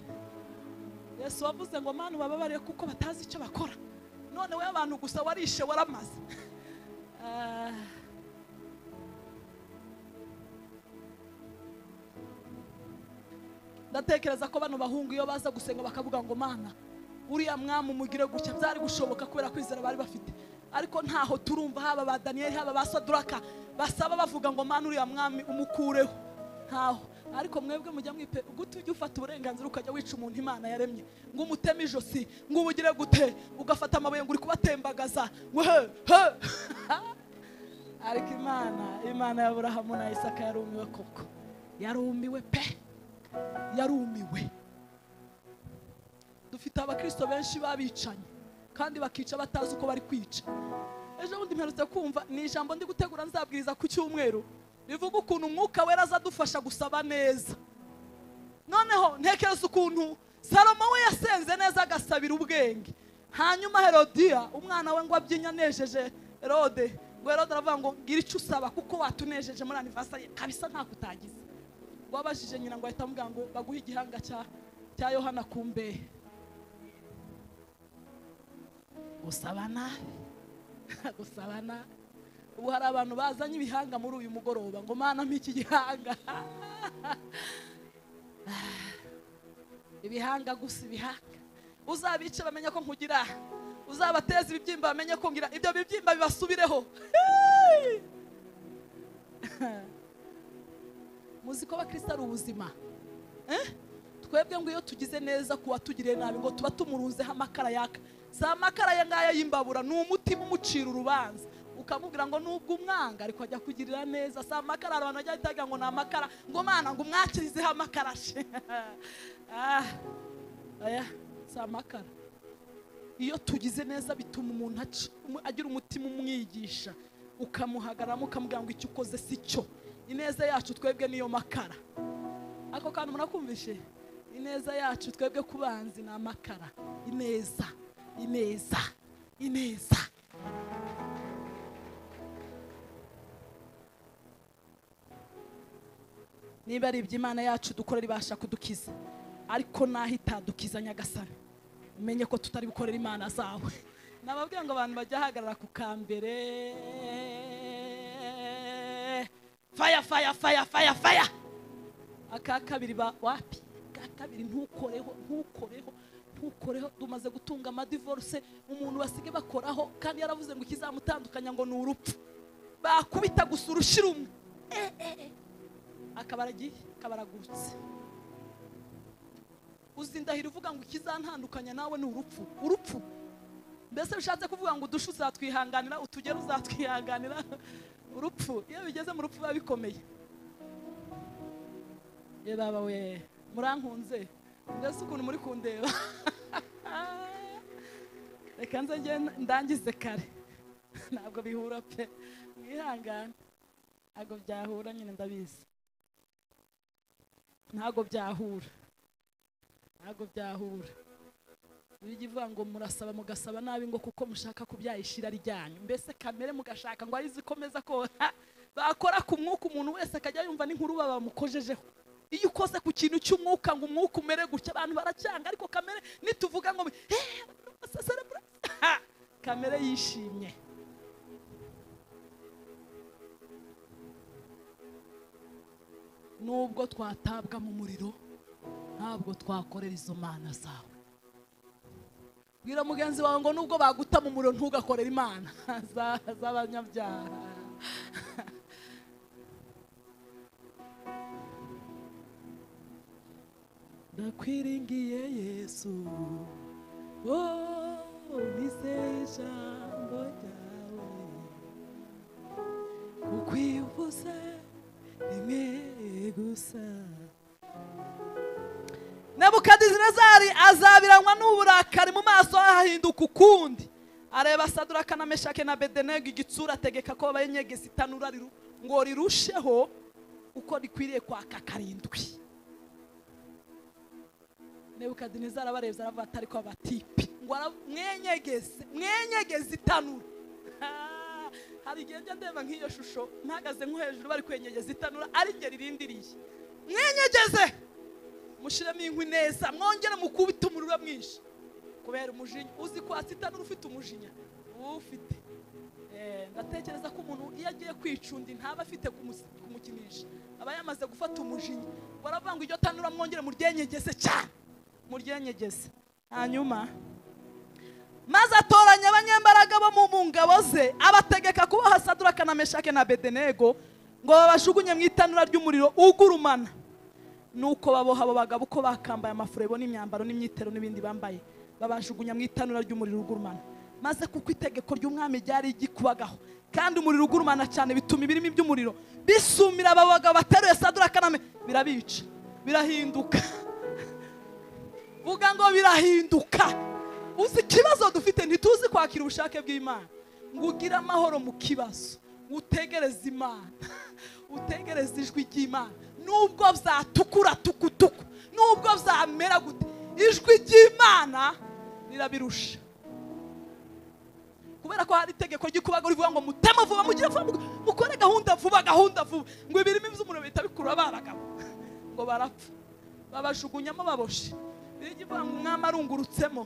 yesu wavuze ngo manu bababariye kuko batazi icyo bakora none we abantu gusa warishe waramaze Ah. ndatekereza ko bano bahungu iyo baza gusenga bakavuga ngo mana uriya mwami umugire gutya byari gushoboka kubera kwizera bari bafite ariko ntaho turumva haba ba daniyeli haba ba saduraka basaba bavuga ngo mana uriya mwami umukureho ntaho ariko mwebwe mujya mwipe gute ujya ufata uburenganzira ukajya wica umuntu imana yaremye ngo umuteme ijosi ngo ubugire gute ugafata amabuye ngo uri kubatembagaza ngo he he ariko imana imana ya burahamu na isaka yarumiwe koko yarumiwe pe yarumiwe dufite abakristo benshi babicanye kandi bakica batazi uko bari kwica ejo bundi mperutse kumva ni ijambo ndi gutegura nzabwiriza ku cyumweru rivuga ukuntu umwuka wera azadufasha gusaba neza noneho ntekereza ukuntu salomo we yasenze neza agasabira ubwenge hanyuma herodiya umwana we ngo abyinyanejeje herode ngo herode aravuga ngo ngira icyo usaba kuko watunejeje muri anivasari kabisa ntabwo utagize wabajije nyina ngo ahita amubwira ngo baguhe igihanga cya cya yohana ku mbehe gusabana gusabana ubu hari abantu bazanye ibihanga muri uyu mugoroba ngo mana mpa iki gihanga ibihanga gusa ibihanga uzabice bamenye ko nkugira uzabateza ibibyimba bamenye ko ngira ibyo bibyimba bibasubireho muzi ko abakristo ari ubuzima Eh? twebwe ngo iyo tugize neza ku watugiriye nabi ngo tuba tumurunzeho amakara yaka za makara ya ngaya y'imbabura ni umutima umucira urubanza ukamubwira ngo nubwo umwanga ariko ajya kugirira neza si amakara hari abantu bajya bahita ngo ni amakara ngo mana ngo umwakirizeho amakara she Ah, aya si amakara iyo tugize neza bituma umuntu aci- umu- agira umutima umwigisha ukamuhagararamo ukamubwira ngo icyo ukoze si cyo ineza yacu twebwe niyo makara ako kantu murakumvishe ineza yacu twebwe ku banzi ni amakara ineza ineza ineza niba ari iby'imana yacu dukora ibasha kudukiza ariko naho itadukiza nyagasani umenye ko tutari bukorera imana zawe nababwira ngo abantu bajya ahagarara ku kambere faya faya faya faya faya aka kabiri ba wapi aka kabiri ntukoreho ntukoreho ntukoreho tumaze gutunga amadivorce umuntu basigaye bakoraho kandi yaravuze ngo ikizamutandukanya ngo ni urupfu bakubita gusa urushyi rumwe akaba aragiye akaba aragurutse uzindahira uvuga ngo ikizantandukanya nawe ni urupfu urupfu mbese bishatse kuvuga ngo udushe uzatwihanganira utugera uzatwihanganira urupfu iyo bigeze mu rupfu biba bikomeye ye baba we murankunze mbese ukuntu muri kundeba reka nze njye ndangize kare ntabwo bihura pe mwihangane ntabwo byahura nyine ndabizi ntabwo byahura ntabwo byahura bijya ivuga ngo murasaba mugasaba nabi ngo kuko mushaka kubyayishira ryanyu mbese kamere mugashaka ngo arizo ikomeza ko bakora ku mwuka umuntu wese akajya yumva n'inkuru baba bamukojejeho iyo ukoze ku kintu cy'umwuka ngo umwuka umere gutya abantu baracyanga ariko kamere nituvuga ngo "Eh, cerebral." kamere yishimye nubwo twatabwa mu muriro ntabwo twakorera izo mana zawe bwira mugenzi wawe ngo nubwo baguta mu muriro ntugakorere imana za- z'abanyabyaha ndakwiringiye yesu oh, nizeye ijambo ryawe kukwivuza rimwe gusa nebukadinezari azabiranywa n'uburakari mu maso hahinduka ukundi areba saduraka na meshake na bedenega igitsura ategeka ko bayenyegeza itanura riru- ngo rirusheho uko rikwiriye kwaka karindwi nebukadinezari abarebye aravuga ati ariko abatipi ngo ara- mwenyegeze mwenyegeze itanura Ah, hari igihe njya ndeba nk'iyo shusho mpagaze nko hejuru bari kwenyegeza itanura ari ngeri irindiriye mwenyegeze mushiremo inkwi neza mwongere mukubite umuriro mwinshi kubera umujinya uzi ko asitanura ufite umujinya ufite Eh, ndatekereza ko umuntu iyo agiye kwicunda ntaba afite kumus- kumukinisha aba yamaze gufata umujinya baravuga ngo iryo tanura mwongere muryenyegeze cyane muryenyegeze hanyuma maze atoranya abanyembaraga bo mu mu ngabo ze abategeka kuboha saduraka na meshake na bedenego ngo babajugunye mu itanura ry'umuriro ugurumana nuko baboha abo bagabo uko bakambaye amafurebo n'imyambaro n'imyitero n'ibindi bambaye babajugunya mu itanura ry'umuriro ugurumana maze kuko itegeko ry'umwami ryari rigikubagaho kandi umuriro ugurumana cyane bituma ibirimi by'umuriro bisumira abo bagabo bateruye sadura kaname birabica birahinduka vuga ngo birahinduka uzi ikibazo dufite ntituzi kwakira ubushake bw'imana ngo ugire amahoro mu kibazo ngo utegereze imana utegereze ijwi ry'imana nubwo byatukura tukutuku nubwo byamera gute ijwi ry'imana rirabirusha kubera ko hari itegeko ry'ikubago rivuga ngo mutema vuba mugire vuba mugo- mukore gahunda vuba gahunda vuba ngo ibirimi by'umuriro bihita bikurura ba bagabo ngo barapfa babajugunyamo baboshye birirya ivuga ngo umwami arungurutsemo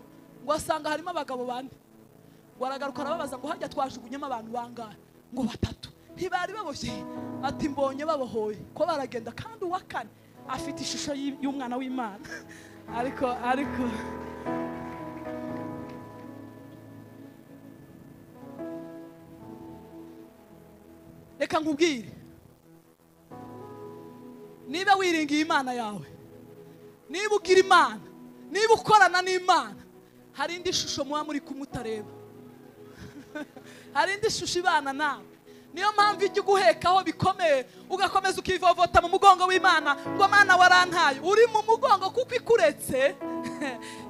ngo asanga harimo abagabo bane ngo aragaruka arababaza ngo hajya twajugunyemo abantu bangahe ngo batatu ntibari baboshye ati mbonye babohoye ko baragenda kandi uwa kane afite ishusho y- y'umwana w'imana ariko ariko reka nkubwire niba wiringiye imana yawe niba ugira imana niba ukorana n'imana hari indi shusho muba muri kumutareba hari indi shusho ibana nawe niyo mpamvu ijya uguhekaho bikomeye ugakomeza ukivovota mu mugongo w'imana ngo mana warantaye uri mu mugongo kuko ikuretse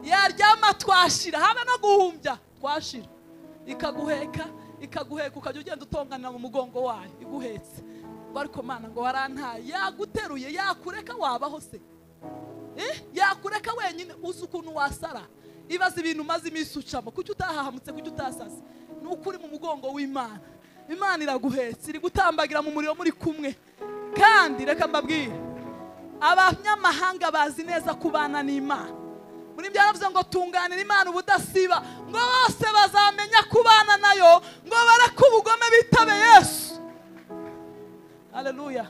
yaryama twashira haba no guhumbya twashira ikaguheka ikaguheka ukajya ugenda utonganira mu mugongo wayo iguhetse ngo ariko mana ngo warantaye yaguteruye yakureka wabaho se Eh, yakureka wenyine uzi ukuntu wasara ibaza ibintu umaze iminsi ucamo kuki utahahamutse kuki utasase ni uko uri mu mugongo w'imana imana iraguhetse iri gutambagira mu muriro muri kumwe kandi reka mbabwire abanyamahanga bazi neza kubana n'imana muri byaravuze ngo tunganira imana ubudasiba ngo bose bazamenya kubana nayo ngo bareke ubugome bitabe yesu haleluya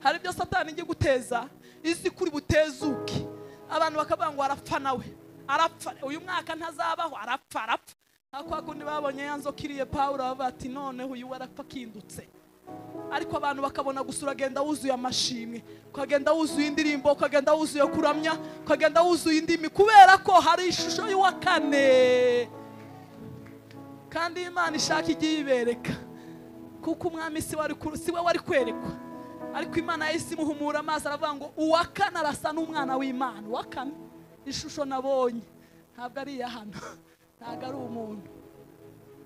hari ibyo satani ijya guteza izi kuri butezuke abantu bakavuga ngo arapfa nawe arapfa uyu mwaka ntazabaho arapfa arapfa ariko hakundi babonye ya nzoka iriye pawulo bavuga ati noneho uyu we arapfa akindutse ariko abantu bakabona gusa uragenda wuzuye amashimwe ukagenda wuzuye indirimbo ukagenda wuzuye kuramya ukagenda wuzuye indimi kubera ko hari ishusho y'uwa kane kandi iyo imana ishaka igiye ibereka kuko umwami si we wari ku- si we wari kwerekwa ariko imana yahise imuhumura amaso aravuga ngo uwa kane arasa n'umwana w'imana uwa kane ishusho nabonye ntabwo ari iya hano ntabwo ari umuntu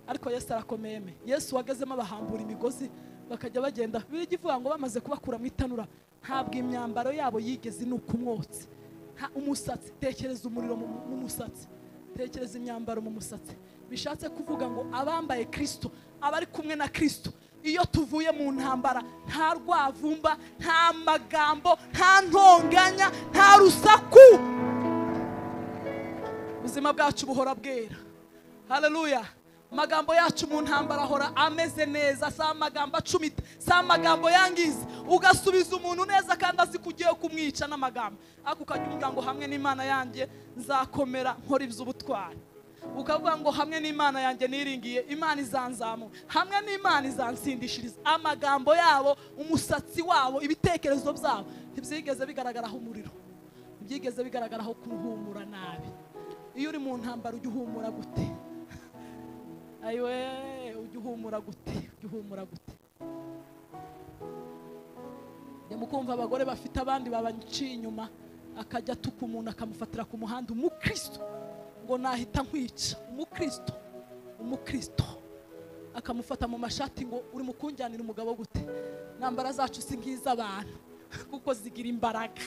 ariko yesu arakomeye me. yesu wagezemo abahambura imigozi bakajya bagenda birirya ivuga ngo bamaze kubakura mu itanura ntabwo imyambaro yabo yigeze inuka umwotsi nta umusatsi tekereza umuriro mu mu musatsi tekereza imyambaro mu musatsi bishatse kuvuga ngo abambaye kirisito abari kumwe na kirisito iyo tuvuye mu ntambara nta rwavumba nta magambo nta ntonganya nta rusaku ubuzima bwacu buhora bwera haleluya amagambo yacu mu ntambara ahora ameze neza si amagambo acumita si amagambo yangiza ugasubiza umuntu neza kandi azi ko ugiye kumwica n'amagambo ariko ukajya uvuga ngo hamwe n'imana yanjye nzakomera nkora iby'ubutwari ukavuga ngo hamwe n'imana yanjye niringiye imana izanzamura hamwe n'imana izansindishiriza amagambo yabo umusatsi wabo ibitekerezo byabo ntibyigeze bigaragaraho umuriro byigeze bigaragaraho kuruhumura nabi iyo uri mu ntambara ujya uhumura gute ayiwe ujya uhumura gute ujya uhumura gute njya mu kumva abagore bafite abandi babaciye inyuma akajya atuka umuntu akamufatira ku muhanda umukristo ngo nahita nkwica umukristo umukristo akamufata mu mashati ngo uri mu kunjyanira umugabo gute nambara zacu si nk'iz'abantu kuko zigira imbaraga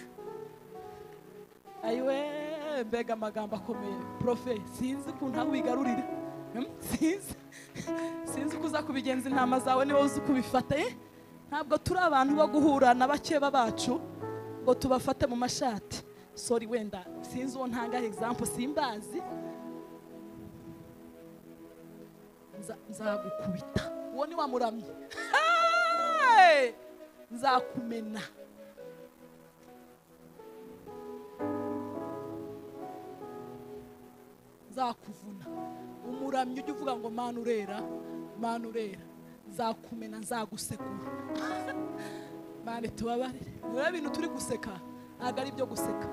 ayiwe mbega amagambo akomeye profe sinzi ukuntu aho wigarurira Hmm? sinzi sinzi uko uza kubigenza intama zawe niba uzi uko ubifata Eh, ntabwo turi abantu bo guhura na bakeba bacu ngo tubafate mu mashati sori wenda sinzi uwo ntanga example simbazi Nza- nzagukubita uwo ni wamuramye Hey! nzakumena nzakuvuna umuramyi ujya uvuga ngo mana urera mana urera nzakumena nzagusekura mana tubabarire niba bintu turi guseka ntabwo ari ibyo guseka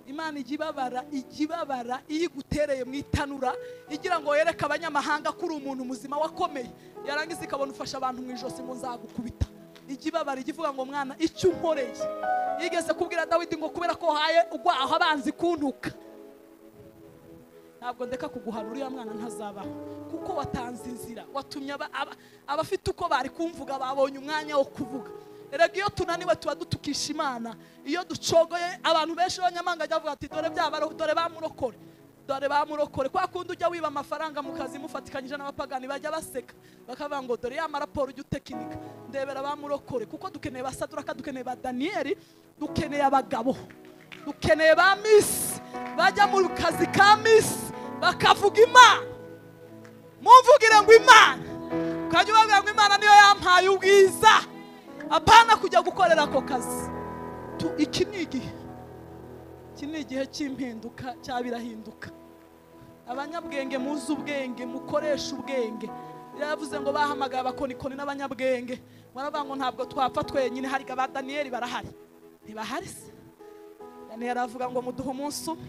imana ijya ibabara ijya ibabara iyo igutereye mu itanura igira ngo yereke abanyamahanga ko uri umuntu muzima wakomeye yarangiza ikabona ufasha abantu mu ijosi ngo nzagukubita ijya ibabara ijya ivuga ngo mwana icyo unkoreye yigeze kubwira dawidi ngo kubera ko wahaye ugwaho abanzi kuntuka ntabwo ndeka kuguhana uriya mwana ntazabaho kuko watanze inzira watumye aba- aba- abafite uko bari kumvuga babonye umwanya wo kuvuga erega iyo tunaniwe tuba dutukisha imana iyo ducogoye abantu benshi b'abanyamahanga bajya bavuga ati dore byabara dore bamurokore dore bamurokore kwa kundi ujya wiba amafaranga mu kazi mufatikanyije n'abapagani bajya baseka bakavuga ngo dore ya maraporo ujya utekinika ndebera bamurokore kuko dukeneye basaduraka dukeneye ba daniyeli dukeneye abagabo dukeneye ba misi bajya mu kazi ka misi bakavuga imana mumvugire ngo imana ukajya ubabwira ngo imana niyo yampaye ubwiza apana kujya gukorera ako kazi Tu- iki ni igihe iki ni igihe cy'impinduka cya birahinduka abanyabwenge muzi ubwenge mukoresha ubwenge yavuze ngo bahamagaye abakonikoni n'abanyabwenge baravuga ngo ntabwo twapfa twenyine hari aba daniyeli barahari ntibahari se Daniyeli aravuga ngo muduhe umunsi umwe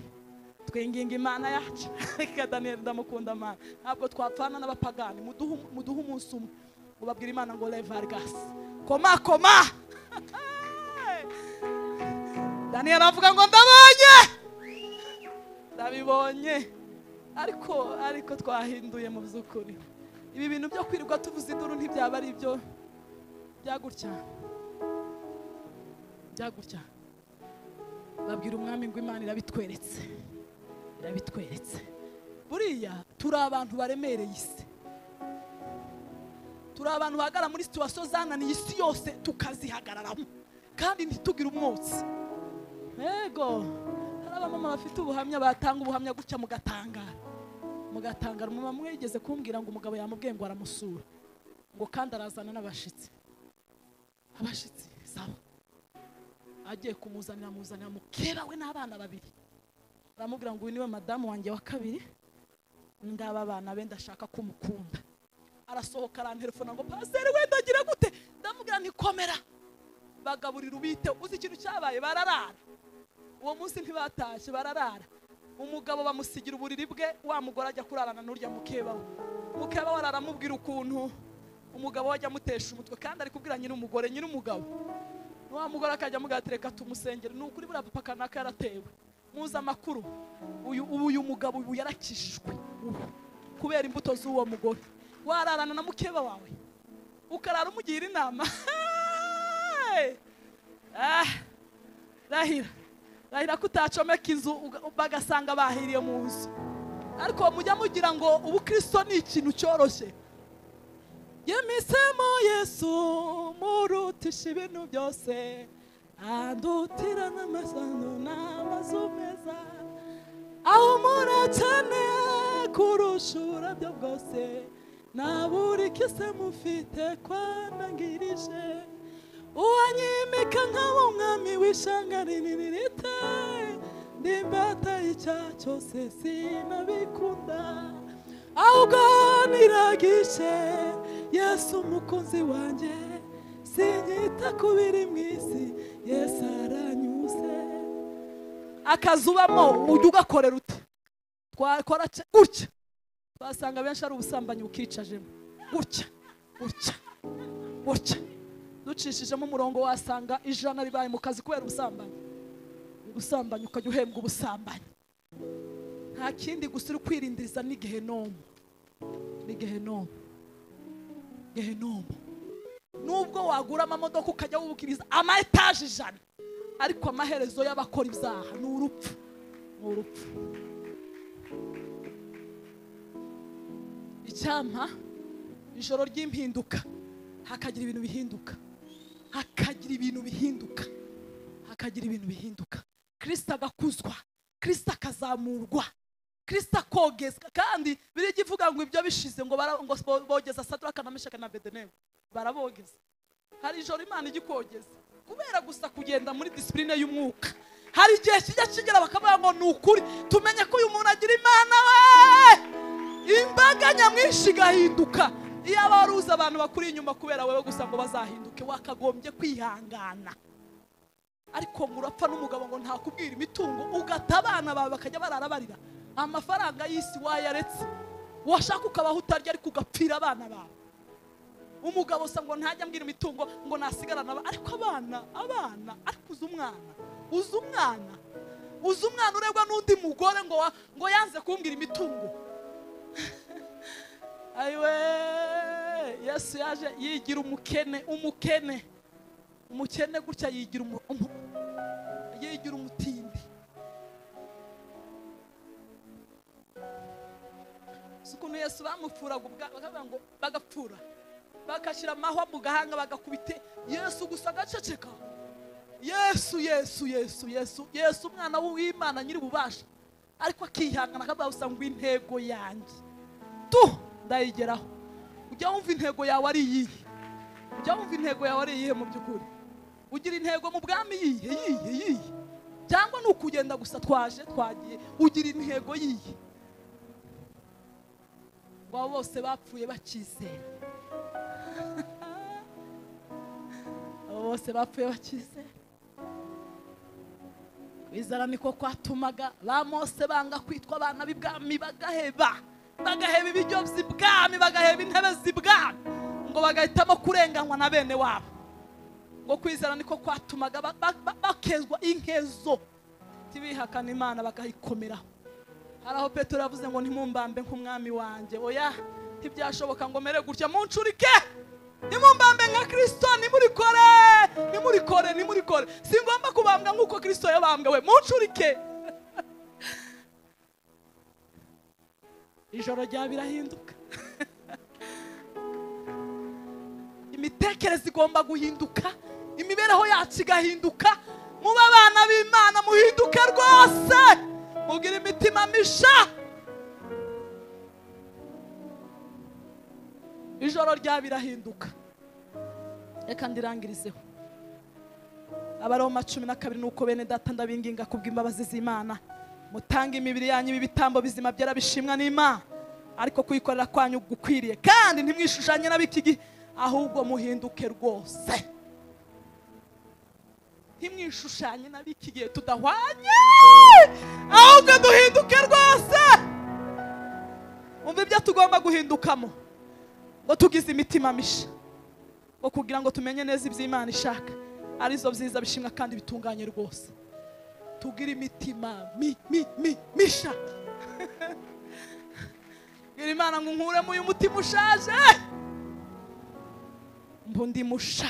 twinginga imana yacu reka daniyeli ndamukunda amana ntabwo twapfana n'abapagani muduhe um- muduhe umunsi umwe ngo babwire imana ngo levarigasi koma koma daniyeli aravuga ngo ndabonye ndabibonye ariko ariko twahinduye mu by'ukuri ibi bintu byo kwirirwa tuvuza induru ntibyaba ari ibyo byagutya byagutya babwira umwami ngo imana irabitweretse irabitweretse buriya turi abantu baremereye isi turi abantu bahagarara muri situwasiyo zananiye isi yose tukazihagararamo kandi ntitugire umwotsi yego hari abamama bafite ubuhamya batanga ubuhamya gutya mugatangara mugatangara umumama umwe yigeze kumbwira ngo umugabo yamubwiye ngo aramusura ngo kandi arazana n'abashitsi abashitsi sawa agiye kumuzanira amuzanira mukeba we n'abana babiri aramubwira ngo uyu niwe madamu wanjye wa kabiri ngaba abana be ndashaka ko umukunda arasohoka aranterefona ngo pasiteri wenda agira gute ndamubwira ntikomera bagaburira ubite uzi ikintu cyabaye bararara uwo munsi ntibatashye bararara umugabo bamusigira uburiri bwe wa mugore ajya kurarana n'urya mukeba we mukeba we araramubwira ukuntu umugabo we ajya amutesha umutwe kandi ari kubwira nyir'umugore nyir'umugabo wa mugore akajya mugatereka tumusengere ni ukuri buriya papa kanaka yaratewe muzi amakuru uyu ubu uyu mugabo ubu yarakijijwe ubu kubera imbuto z'uwo mugore wararana na mukeba wawe ukarara umugira inama Ah, rahira rahira ko utacomeka inzu uga- bagasanga bahiriye mu nzu ariko mujya mugira ngo ubukristo ni ikintu cyoroshye yemisemo yesu murutisha ibintu byose andutira n'amasano n'amazu meza aho murakeneye kurusha uburabyo bwose naburi kise mufite kwanangirije uwanyimika nkaba umwami w'ishanga rinini rite ndimbata y'icyaha cyose sinabikunda ahubwo niragishe yesu umukunzi wanjye sinyita ku biri mu isi yesu aranyuze akazi ubamo ujya ugakorera uti twakora ce- gutya twasanga benshi ari ubusambanyi bukicajemo gutya gutya gutya ducishijemo umurongo wasanga ijana ribaye mu kazi kubera ubusambanyi ubusambanyi ukajya uhembwa ubusambanyi nta kindi gusa uri kwirindiriza n'igihe n'umwe ni gehenomu gehenomu nubwo wagura amamodoka ukajya wubwiriza ama etaje ijana ariko amaherezo y'abakora ibyaha ni urupfu ni urupfu icyampa ijoro ry'impinduka hakagira ibintu bihinduka hakagira ibintu bihinduka hakagira ibintu bihinduka kirisita agakuzwa kirisita akazamurwa kirisita akogezwa kandi biriya ivuga ngo ibyo bishize ngo bara- ngo bogeza sadura akanamishaka na bedenebo barabogeza hari ijoro imana igikogeza kubera gusa kugenda muri disipurine y'umwuka hari igihe kijya kigera bakavuga ngo ni ukuri tumenye ko uyu muntu agira imana we imbaga nyamwinshi igahinduka iyaba wari uzi abantu bakuri inyuma kubera wowe gusa ngo bazahinduke wakagombye kwihangana ariko ngo urapfa n'umugabo ngo ntakubwira imitungo ugata abana bawe bakajya barara barira amafaranga y'isi wayaretse washaka ukabaho utarya ariko ugapfira abana bawe umugabo usa ngo ntajya ambwira imitungo ngo nasigarana aba- ariko abana abana ariko uzi umwana uzi umwana uzi umwana urebwa n'undi mugore ngo wa- ngo yanze kumbwira imitungo ayiwe yesu yaje yigira umukene umukene umukene gutya yigira umu, umu, yigira umutindi si ukuntu yesu bamupfuraga ubwa- bakavuga ngo bagapfura bagashyira amahwa mu gahanga bagakubite yesu gusa agaceceka yesu yesu yesu yesu yesu umwana w'imana nyiri ububasha ariko akihangana akavuga gusa ngo intego yanjye tu ndayigeraho ujya wumva intego yawe ari iyihe ujya wumva intego yawe ari iyihe mu by'ukuri ugira intego mu bwami yihe yihe yihe cyangwa ni ukugenda gusa twaje twagiye ugira intego yihe waba bose bapfuye bakizera abo bose bapfuye bakizera kwizera niko kwatumaga ba mose banga kwitwa abana b'ibwami bagaheba bagaheba ibiryo by'ibwami bagaheba intebe z'ibwami ngo bagahitamo kurenganywa na bene wabo ngo kwizera niko kwatumaga ba- ba- ba- bakezwa inkezo ntibihakane imana bakayikomeraho hari aho petero yavuze ngo ntimumbambe nk'umwami wanjye oya ntibyashoboka ngo mere gutya muncurike nimumbambe nka kirisito nimurikore nimurikore nimurikore si ngombwa kubambwa nk'uko kirisito yabambwe we muncurike ijoro rya birahinduka imitekerereze igomba guhinduka imibereho yacu igahinduka muba abana b'imana muhinduke rwose mugire imitima misha ijoro rya birahinduka reka ndirangirizeho abaroma cumi na kabiri nuko bene data ndabinginga kubw'imbabazi z'imana mutange imibiri yanyu ibitambo bizima byera bishimwa n'imana ariko kuyikorera kwanyu gukwiriye kandi ntimwishushanye n'ab'iki gihe ahubwo muhinduke rwose ntimwishushanye n'ab'iki gihe tudahwanye ahubwo duhinduke rwose umva ibyo tugomba guhindukamo ngo tugize imitima misha ngo kugira ngo tumenye neza ibyo Imana ishaka arizo byiza bishimwa kandi bitunganye rwose tugire imitima mi mi mi misha bwira imana ngo nkuremo uyu mutima ushaje mbu ndi musha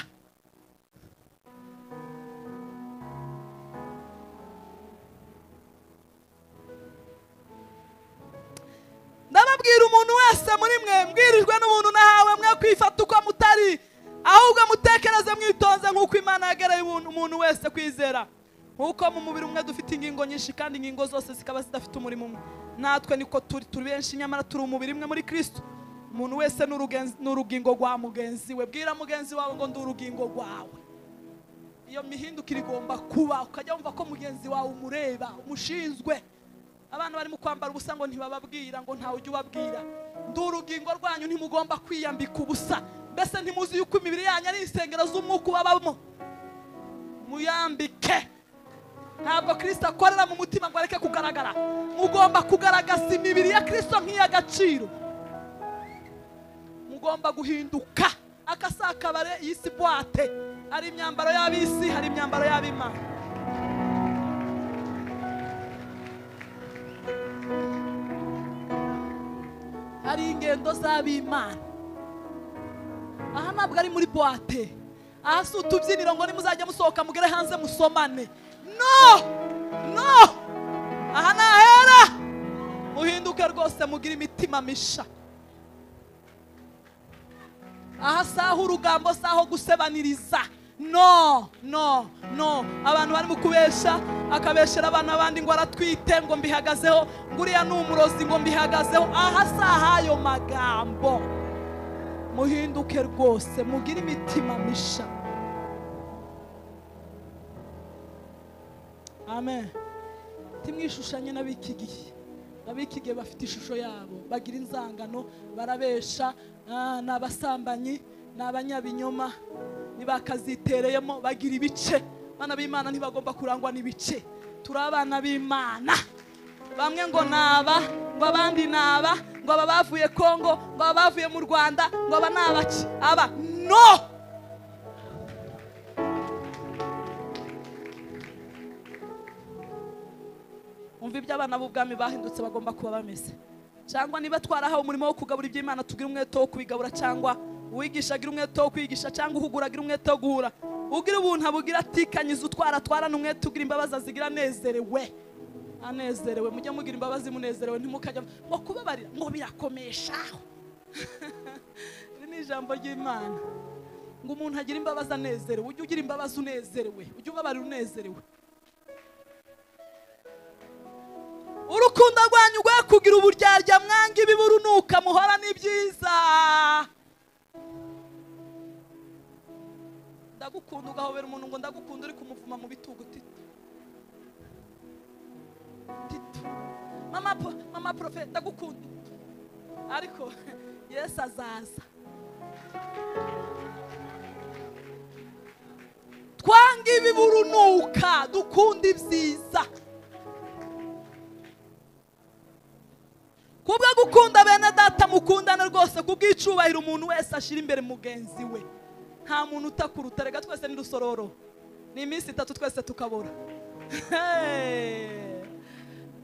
ndababwira umuntu wese muri mwe mbwirijwe n'umuntu nahawe mwe kwifata uko mutari ahubwo mutekereze mwitonze nk'uko imana yagereye umuntu umuntu wese kwizera nk'uko mu mubiri umwe dufite ingingo nyinshi kandi ingingo zose zikaba zidafite umurimo umwe natwe niko turi turi benshi nyamara turi umubiri umwe muri kristo umuntu wese ni urugenzi- ni urugingo rwa mugenzi we bwira mugenzi wawe ngo ndi urugingo rwawe iyo mihindukire igomba kuba ukajya wumva ko mugenzi wawe umureba umushinzwe abana barimo kwambara ubusa ngo ntibababwira ngo ntawe ujya ubabwira ndi urugingo rwanyu ntimugomba kwiyambika ubusa mbese ntimuzi yuko imibiri yanyu ari insengero z'umwuka ubabamo muyambike ntabwo kirisito akorera mu mutima ngo areke kugaragara mugomba kugaragaza imibiri ya kirisito nk'iy'agaciro mugomba guhinduka akasakabare y'isi buwate hari imyambaro y'ab'isi hari imyambaro y'ab'imana hari inge ingendo z'ab'imana aha ntabwo ari muri buwate aha si utubyiniro ngo nimuzajya musohoka mugere hanze musomane no no aha ni ahera muhinduke rwose mugire imitima misha aha si aho urugambo si aho gusebaniriza no no no abantu barimo kubesha akabeshera abana abandi ngo aratwite ngo mbihagazeho ngo uriya ni umurozi ngo mbihagazeho aha si ah'ayo magambo muhinduke rwose mugire imitima misha amen timwishushanye n'ab'iki gihe ab'iki gihe bafite ishusho yabo bagira inzangano barabesha ah, ni abasambanyi ni abanyabinyoma ntibakazitereyemo bagira ibice abana b'imana ntibagomba kurangwa n'ibice turi abana b'imana bamwe ngo naba ngo abandi naba ngo aba bavuye kongo ngo aba bavuye mu rwanda ngo aba nabaki aba no umva ibyo abana b'ubwami bahindutse bagomba kuba bameze cyangwa niba twarahawe umurimo wo kugabura iby'imana tugire umwete wo kubigabura cyangwa uwigisha agira umwete wo kwigisha cyangwa uhugura agira umwete wo guhura ugira ubuntu abugira atikanyiza utwara atwarana umwete ugira imbabazi azigira anezerewe anezerewe mujye mugira imbabazi munezerewe ntimukajya ngo kubabarira ngo birakomeshaho iri ni ijambo ry'imana ngo umuntu agire imbabazi anezerewe ujye ugira imbabazi unezerewe ujye ubabarira unezerewe urukundo rwanyu rwe kugira uburyarya mwanga ibiburunuka muhora n'ibyiza ndagukunda ugahobera umuntu ngo ndagukunda uri kumuvuma mu bitugu tito tito mama po- mama profe ndagukunda ariko yesu azaza twanga ibiburunuka dukunda ibyiza kubwo gukunda bene data mukundane rwose kubw'icyubahiro umuntu wese ashyira imbere mugenzi we nta muntu utakuruta reka twese ni rusororo ni iminsi itatu twese tukabura Hey!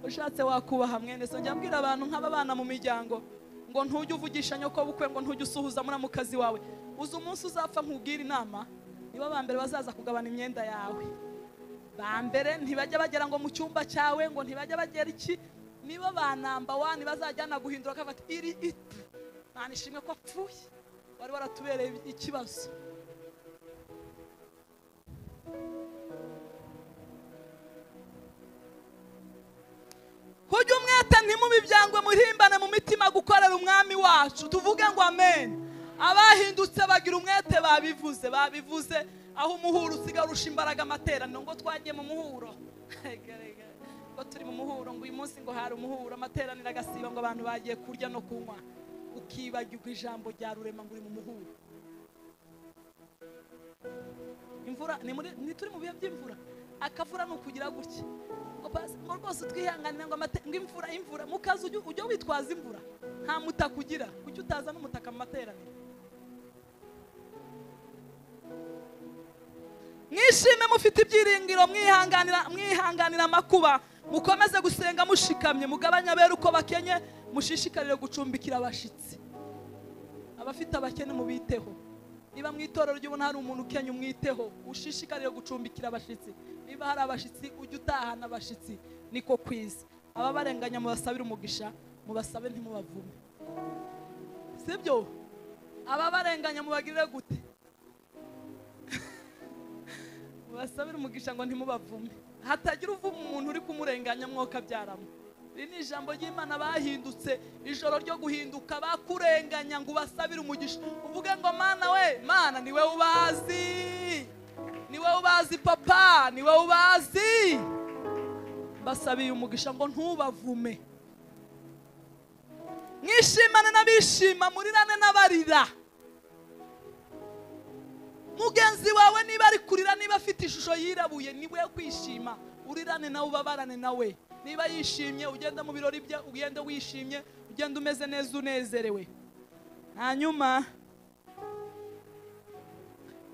ushatse wakubaha mwene so njya mbwira abantu nk'ababana mu miryango ngo ntujye uvugisha nyoko bukwe ngo ntujye usuhuza muri mukazi wawe uzi umunsi uzapfa nkubwira inama nibo ba mbere bazaza kugabana imyenda yawe ba mbere ntibajya bagera ngo mu cyumba cyawe ngo ntibajya bagera iki niba ba namba wani bazajyana guhindura akabati iri itu nta ishimwe ko apfuye wari waratubereye ikibazo kujya umwete ntimubibyangwe murimbane mu mitima gukorera umwami wacu tuvuge ngo amen abahindutse bagira umwete babivuze babivuze aho umuhuro usigaye urusha imbaraga amateraniro ngo twagiye mu muhuro Rega, rega. ngo turi mu muhuro ngo uyu munsi ngo hari umuhuro amateraniro agasiba ngo abantu bagiye kurya no kunywa ukibagirwa ijambo rya rurema ngo uri mu muhuro imvura ni muri ni turi mu bihe by'imvura akavura ni ukugira gutya ngo pasi ngo rwose twihanganire ngo amate ngo imvura imvura mu kazi ujye ujye witwaza imvura nta mutaka ugira kuki utaza n'umutaka mu materaniro mwishime mufite ibyiringiro mwihanganira mwihanganira amakuba mukomeze gusenga mushikamye mugabanye abera uko bakenye mushishikarire gucumbikira abashyitsi abafite abakene mubiteho niba mu itorero ry'ubona hari umuntu ukenya umwiteho ushishikarire gucumbikira abashyitsi niba hari abashyitsi ujye utahana abashyitsi niko kwiza ababarenganya mubasabire umugisha mubasabe ntimubavume sibyo ababarenganya mubagirire gute mubasabire umugisha ngo ntimubavume hatagira uvuma umuntu uri kumurenganya mwoka byaramo iri ni ijambo ry'imana bahindutse ijoro ryo guhinduka bakurenganya ngo ubasabire umugisha uvuge ngo mana we mana ni wowe ubazi ni wowe ubazi papa ni wowe ubazi basabiye umugisha ngo ntubavume mwishimane n'abishima murirane n'abarira mugenzi wawe niba ari kurira niba afite ishusho yirabuye ni we kwishima urirane nawe ubabarane nawe niba yishimye ugenda mu birori bye ugende wishimye ugende umeze neza unezerewe hanyuma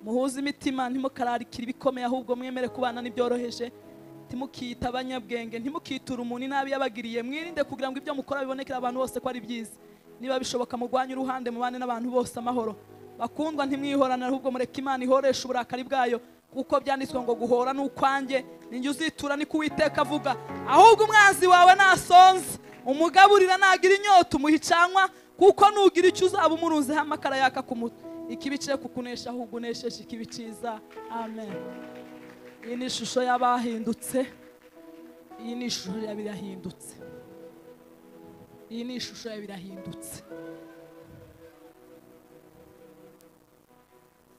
muhuze imitima ntimukararikire ibikomeye ahubwo mwemere kubana n'ibyoroheje ntimukiyita abanyabwenge ntimukiture umuntu inabi yabagiriye mwirinde kugira ngo ibyo mukora bibonekere abantu bose ko ari byiza niba bishoboka murwanye uruhande mubane n'abantu bose amahoro bakundwa ntimwihorane ahubwo mureke imana ihoresha uburakari bwayo kuko byanditswe ngo guhora ni ukwanjye ninjye uzitura ni kuwiteka avuga ahubwo umwanzi wawe nasonze umugaburira nagira inyota umuhicanwa kuko nugira icyo uzaba umurunzeho amakara yaka ku mutwe ikibi cye kukunesha ahubwo unesheje ikibi cyiza amen iyi ni ishusho y'abahindutse iyi ni ishusho y'abirahindutse iyi ni ishusho ya birahindutse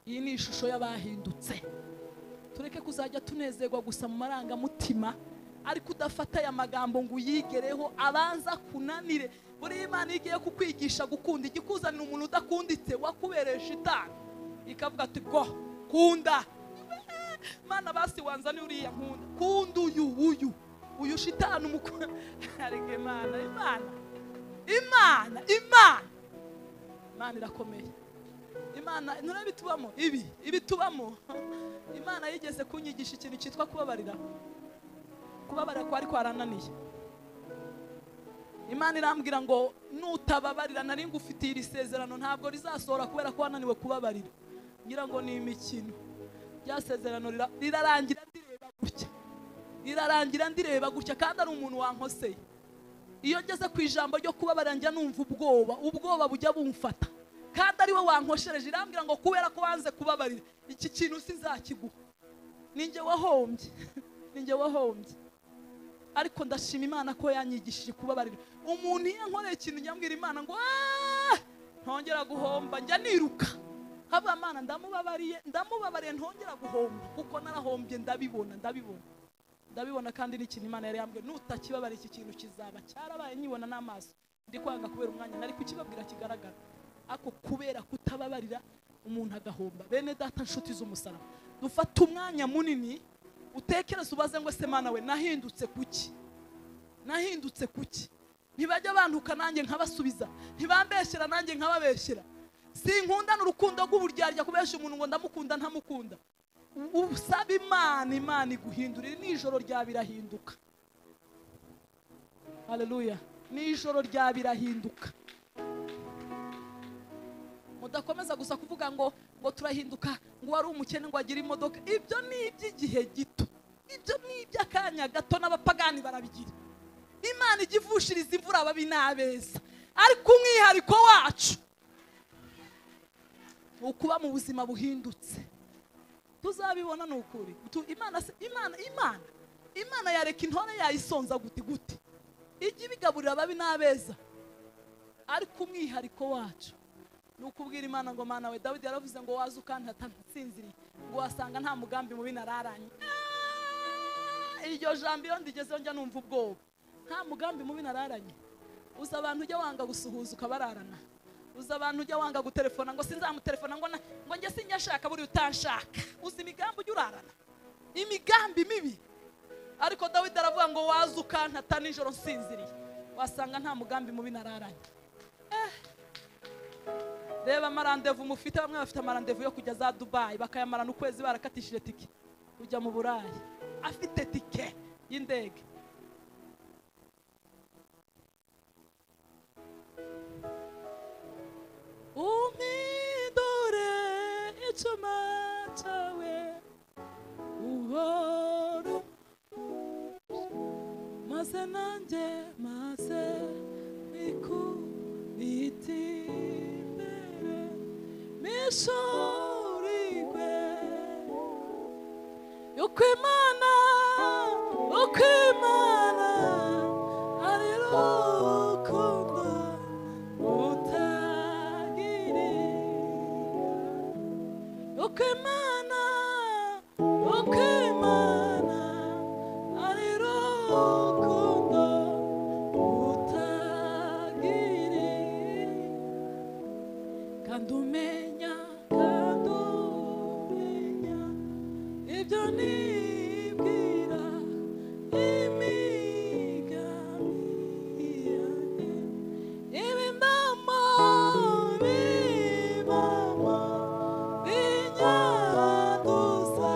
iyi ni ishusho y'abahindutse tureke kuzajya tunezerwa gusa mu marangamutima ariko udafata aya magambo ngo uyigereho abanza kunanire buriya imana iyo igiye kukwigisha gukunda ijya ikuzanira umuntu udakunditse wakubereye shitani ikavuga ati go kunda mana basi wanzaniye uriya nkunda kunda uyu uyu uyu shitani umukunda ariko imana imana imana imana imana irakomeye imana nturebe tubamo ibi ibi tubamo imana yigeze kunyigisha ikintu cyitwa kubabarira kubabarira ko ariko harananiye imana irambwira ngo nutababarira nari ngufitiye iri sezerano ntabwo rizasohora kubera ko wananiwe kubabarira ngira ngo ni imikino rya sezerano rira- rirarangira ndireba gutya rirarangira ndireba gutya kandi ari umuntu wankoseye iyo ngeze ku ijambo ryo kubabara njya numva ubwoba ubwoba bujya bumfata kandi ari we wankoshereje irambwira ngo kubera ko wanze kubabarira iki kintu sinzakiguha ninjye wahombye ninjye wahombye ariko ndashima imana ko yanyigishije kubabarira umuntu iyo ankoreye ikintu njya mbwira imana ngo "Ah, ntongera guhomba njya niruka haba imana ndamubabariye ndamubabariye ntongera guhomba kuko narahombye ndabibona ndabibona ndabibona kandi n'ikintu imana yari yambwiye nutakibabarira iki kintu kizaba cyarabaye nyibona n'amaso ndi kwanga kubera umwanya nari kukibabwira kigaragara ariko kubera kutababarira umuntu agahomba bene data nshuti z'umusaraba dufata umwanya munini utekereze ubaze ngo se mana we nahindutse kuki nahindutse kuki ntibajya bantuka nanjye nkabasubiza ntibambeshyera nanjye nkababeshyera sinkundana urukundo rw'uburyarya kubeshya umuntu ngo ndamukunda ntamukunda usaba imana imana iguhindurira ni ijoro rya birahinduka haleluya ni ijoro rya birahinduka mudakomeza gusa kuvuga ngo ngo turahinduka ngo wari umukene ngo agire imodoka ibyo ni iby'igihe gito ibyo ni iby'akanya gato n'abapagani barabigira imana ijya ivushiriza imvura ababi n'abeza ariko umwihariko wacu ni ukuba mu buzima buhindutse tuzabibona ni ukuri Tu- imana se- imana imana imana yareka intore yayisonza guti guti ijya ibigaburira ababi n'abeza ariko umwihariko wacu ni ukubwira imana ngo mana we dawidi yaravuze ngo waza ukantata nsinziriye ngo wasanga nta mugambi mubi nararanye Ah, iryo jambo iyo ndigezeho njya numva ubwoba nta mugambi mubi nararanye uza abantu ujya wanga gusuhuza ukabararana uza abantu ujya wanga gutelefona ngo sinzamutelefona ngo na- ngo njye sinjya ashaka buriya utanshaka uzi imigambi ujya urarana imigambi mibi ariko dawidi aravuga ngo waza ukantata nijoro nsinziriye wasanga nta mugambi mubi nararanye reba amarandevu mufite bamwe bafite amarandevu yo kujya za dubayi bakayamarana ukwezi barakatishije tike kujya mu burayi afite tike y'indege umpindure icyuma cyawe uhoro maze nanjye maze nikubitimbere mishorirwe yuko imana uko imana ari rukundo utagirira uko imana uko imana ari rukundo utagiri kandi umenya kandi umenya ibyo nibwira imigambi yanjye ibi mbamo bibamo binyaduza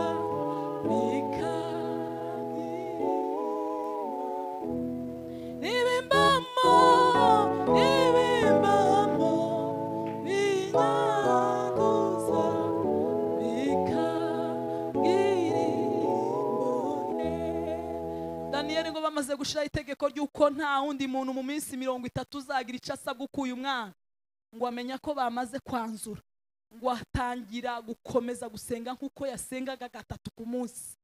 bikagirira ibibamo ibibamo ibinyaguza bikagira imbone daniyeli ngo bamaze gushyiraho itegeko ry'uko nta wundi muntu mu minsi mirongo itatu uzagira icyo asabwa ukuye umwana ngo amenye ko bamaze kwanzura ngo atangira gukomeza gusenga nk'uko yasengaga gatatu ku munsi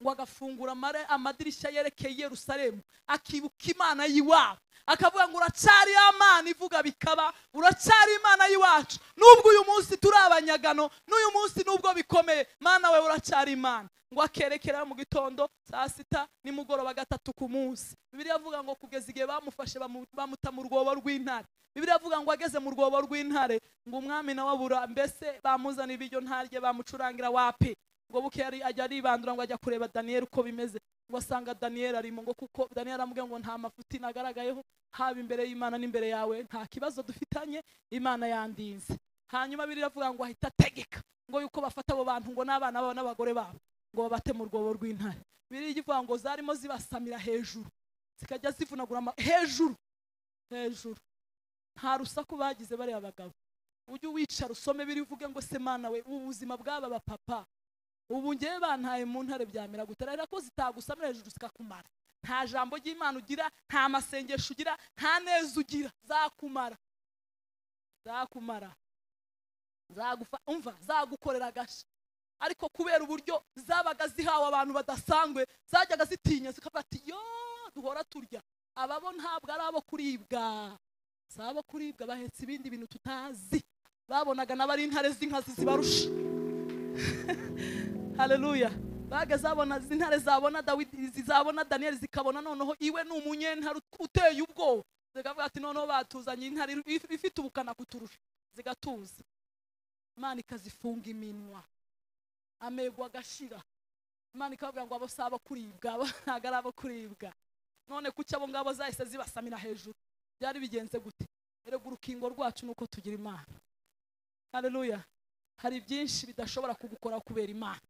ngo agafungura amare- amadirishya yerekeye yerusalemu akibuka imana y'iwabo akavuga ngo uracari ya mana ivuga bikaba uracari imana y'iwacu nubwo uyu munsi turi abanyagano n'uyu munsi nubwo bikomeye mana we uracari imana ngo akerekera mu gitondo saa sita nimugoroba gatatu ku munsi bibiliya avuga ngo kugeza igihe bamufashe bamu- bamuta mu rwobo rw'intare bibiliya avuga ngo ageze mu rwobo rw'intare ngo umwami nawe abura mbese bamuzanira ibiryo ntarye bamucurangira wapi ngo buke yari ajya aribandura ngo ajya kureba daniyeli uko bimeze ngo asanga daniyeli arimo ngo kuko daniyeli aramubwira ngo nta mafuti nagaragayeho haba imbere y'imana n'imbere yawe nta kibazo dufitanye imana yandinze hanyuma biriya avuga ngo ahita ategeka ngo yuko bafata abo bantu ngo n'abana babo n'abagore babo ngo babate mu rwobo rw'intare biriya ivuga ngo zarimo zibasamira hejuru zikajya zivunagura ama- hejuru hejuru nta rusaku bagize bariya bagabo ujye wicara usome biri uvuge ngo se mana we ubu buzima bw'aba bapapa ubu ngewe bantaye mu ntare byamera gutera ariko ko zitagusamira hejuru zikakumara nta jambo ry'imana ugira nta masengesho ugira nta neza ugira zakumara zakumara zagufa umva zagukorera agasha ariko kubera uburyo zabaga zihawe abantu badasanzwe zajyaga zitinya zikavuga ati yo duhora turya ababo ntabwo ari abo kuribwa si abo kuribwa bahetse ibindi bintu tutazi babonaga n'abari intare z'inkazi zibarusha haleluya baga zabona izi ntare zabona dawidi izi zabona daniyeli zikabona noneho iwe ni umunyentare uteye ubwoba zikavuga ati noneho batuzanye intare if- ifite ubukana kuturusha zigatuza imana ikazifunga iminwa amego agashira imana ikavuga ngo abo si abo kuribwa abo ntabwo ari abo kuribwa none kuki abo ngabo zahise zibasamira hejuru byari bigenze gute erega urukingo rwacu ni uko tugira imana haleluya hari byinshi bidashobora kugukora kubera imana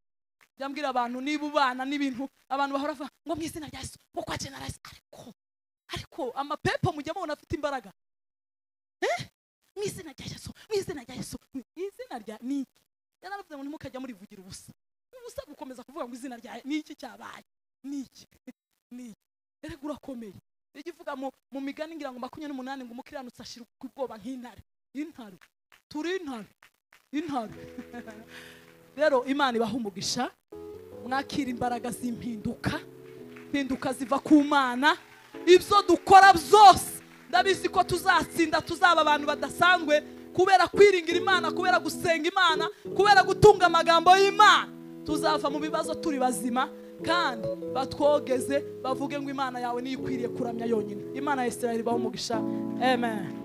jya mbwira abantu niba ubana n'ibintu abantu bahora bavuga ngo mu izina rya yesu ngo kwa generasi ariko ariko amapepo mujya mubona afite imbaraga Eh? mu izina rya yesu mu izina rya yesu mu izina rya ni iki yararavuze ngo ntimukajya murivugira ubusa ubusa gukomeza kuvuga ngo izina rya ni iki cyabaye ni iki ni iki erega urakomeye ijya ivuga mu, mu migani ngira ngo makumyabiri n'umunani ngo umukiranutsi ashira ubwoba nk'intare intare turi intare intare rero imana ibaha umugisha mwakira imbaraga z'impinduka impinduka ziva ku mana ibyo dukora byose ndabizi ko tuzatsinda tuzaba abantu badasanzwe kubera kwiringira imana kubera gusenga imana kubera gutunga amagambo y'imana tuzava mu bibazo turi bazima kandi batwogeze bavuge ngo imana yawe niyo ikwiriye kuramya yonyine imana ya isirayeli ibaho umugisha amen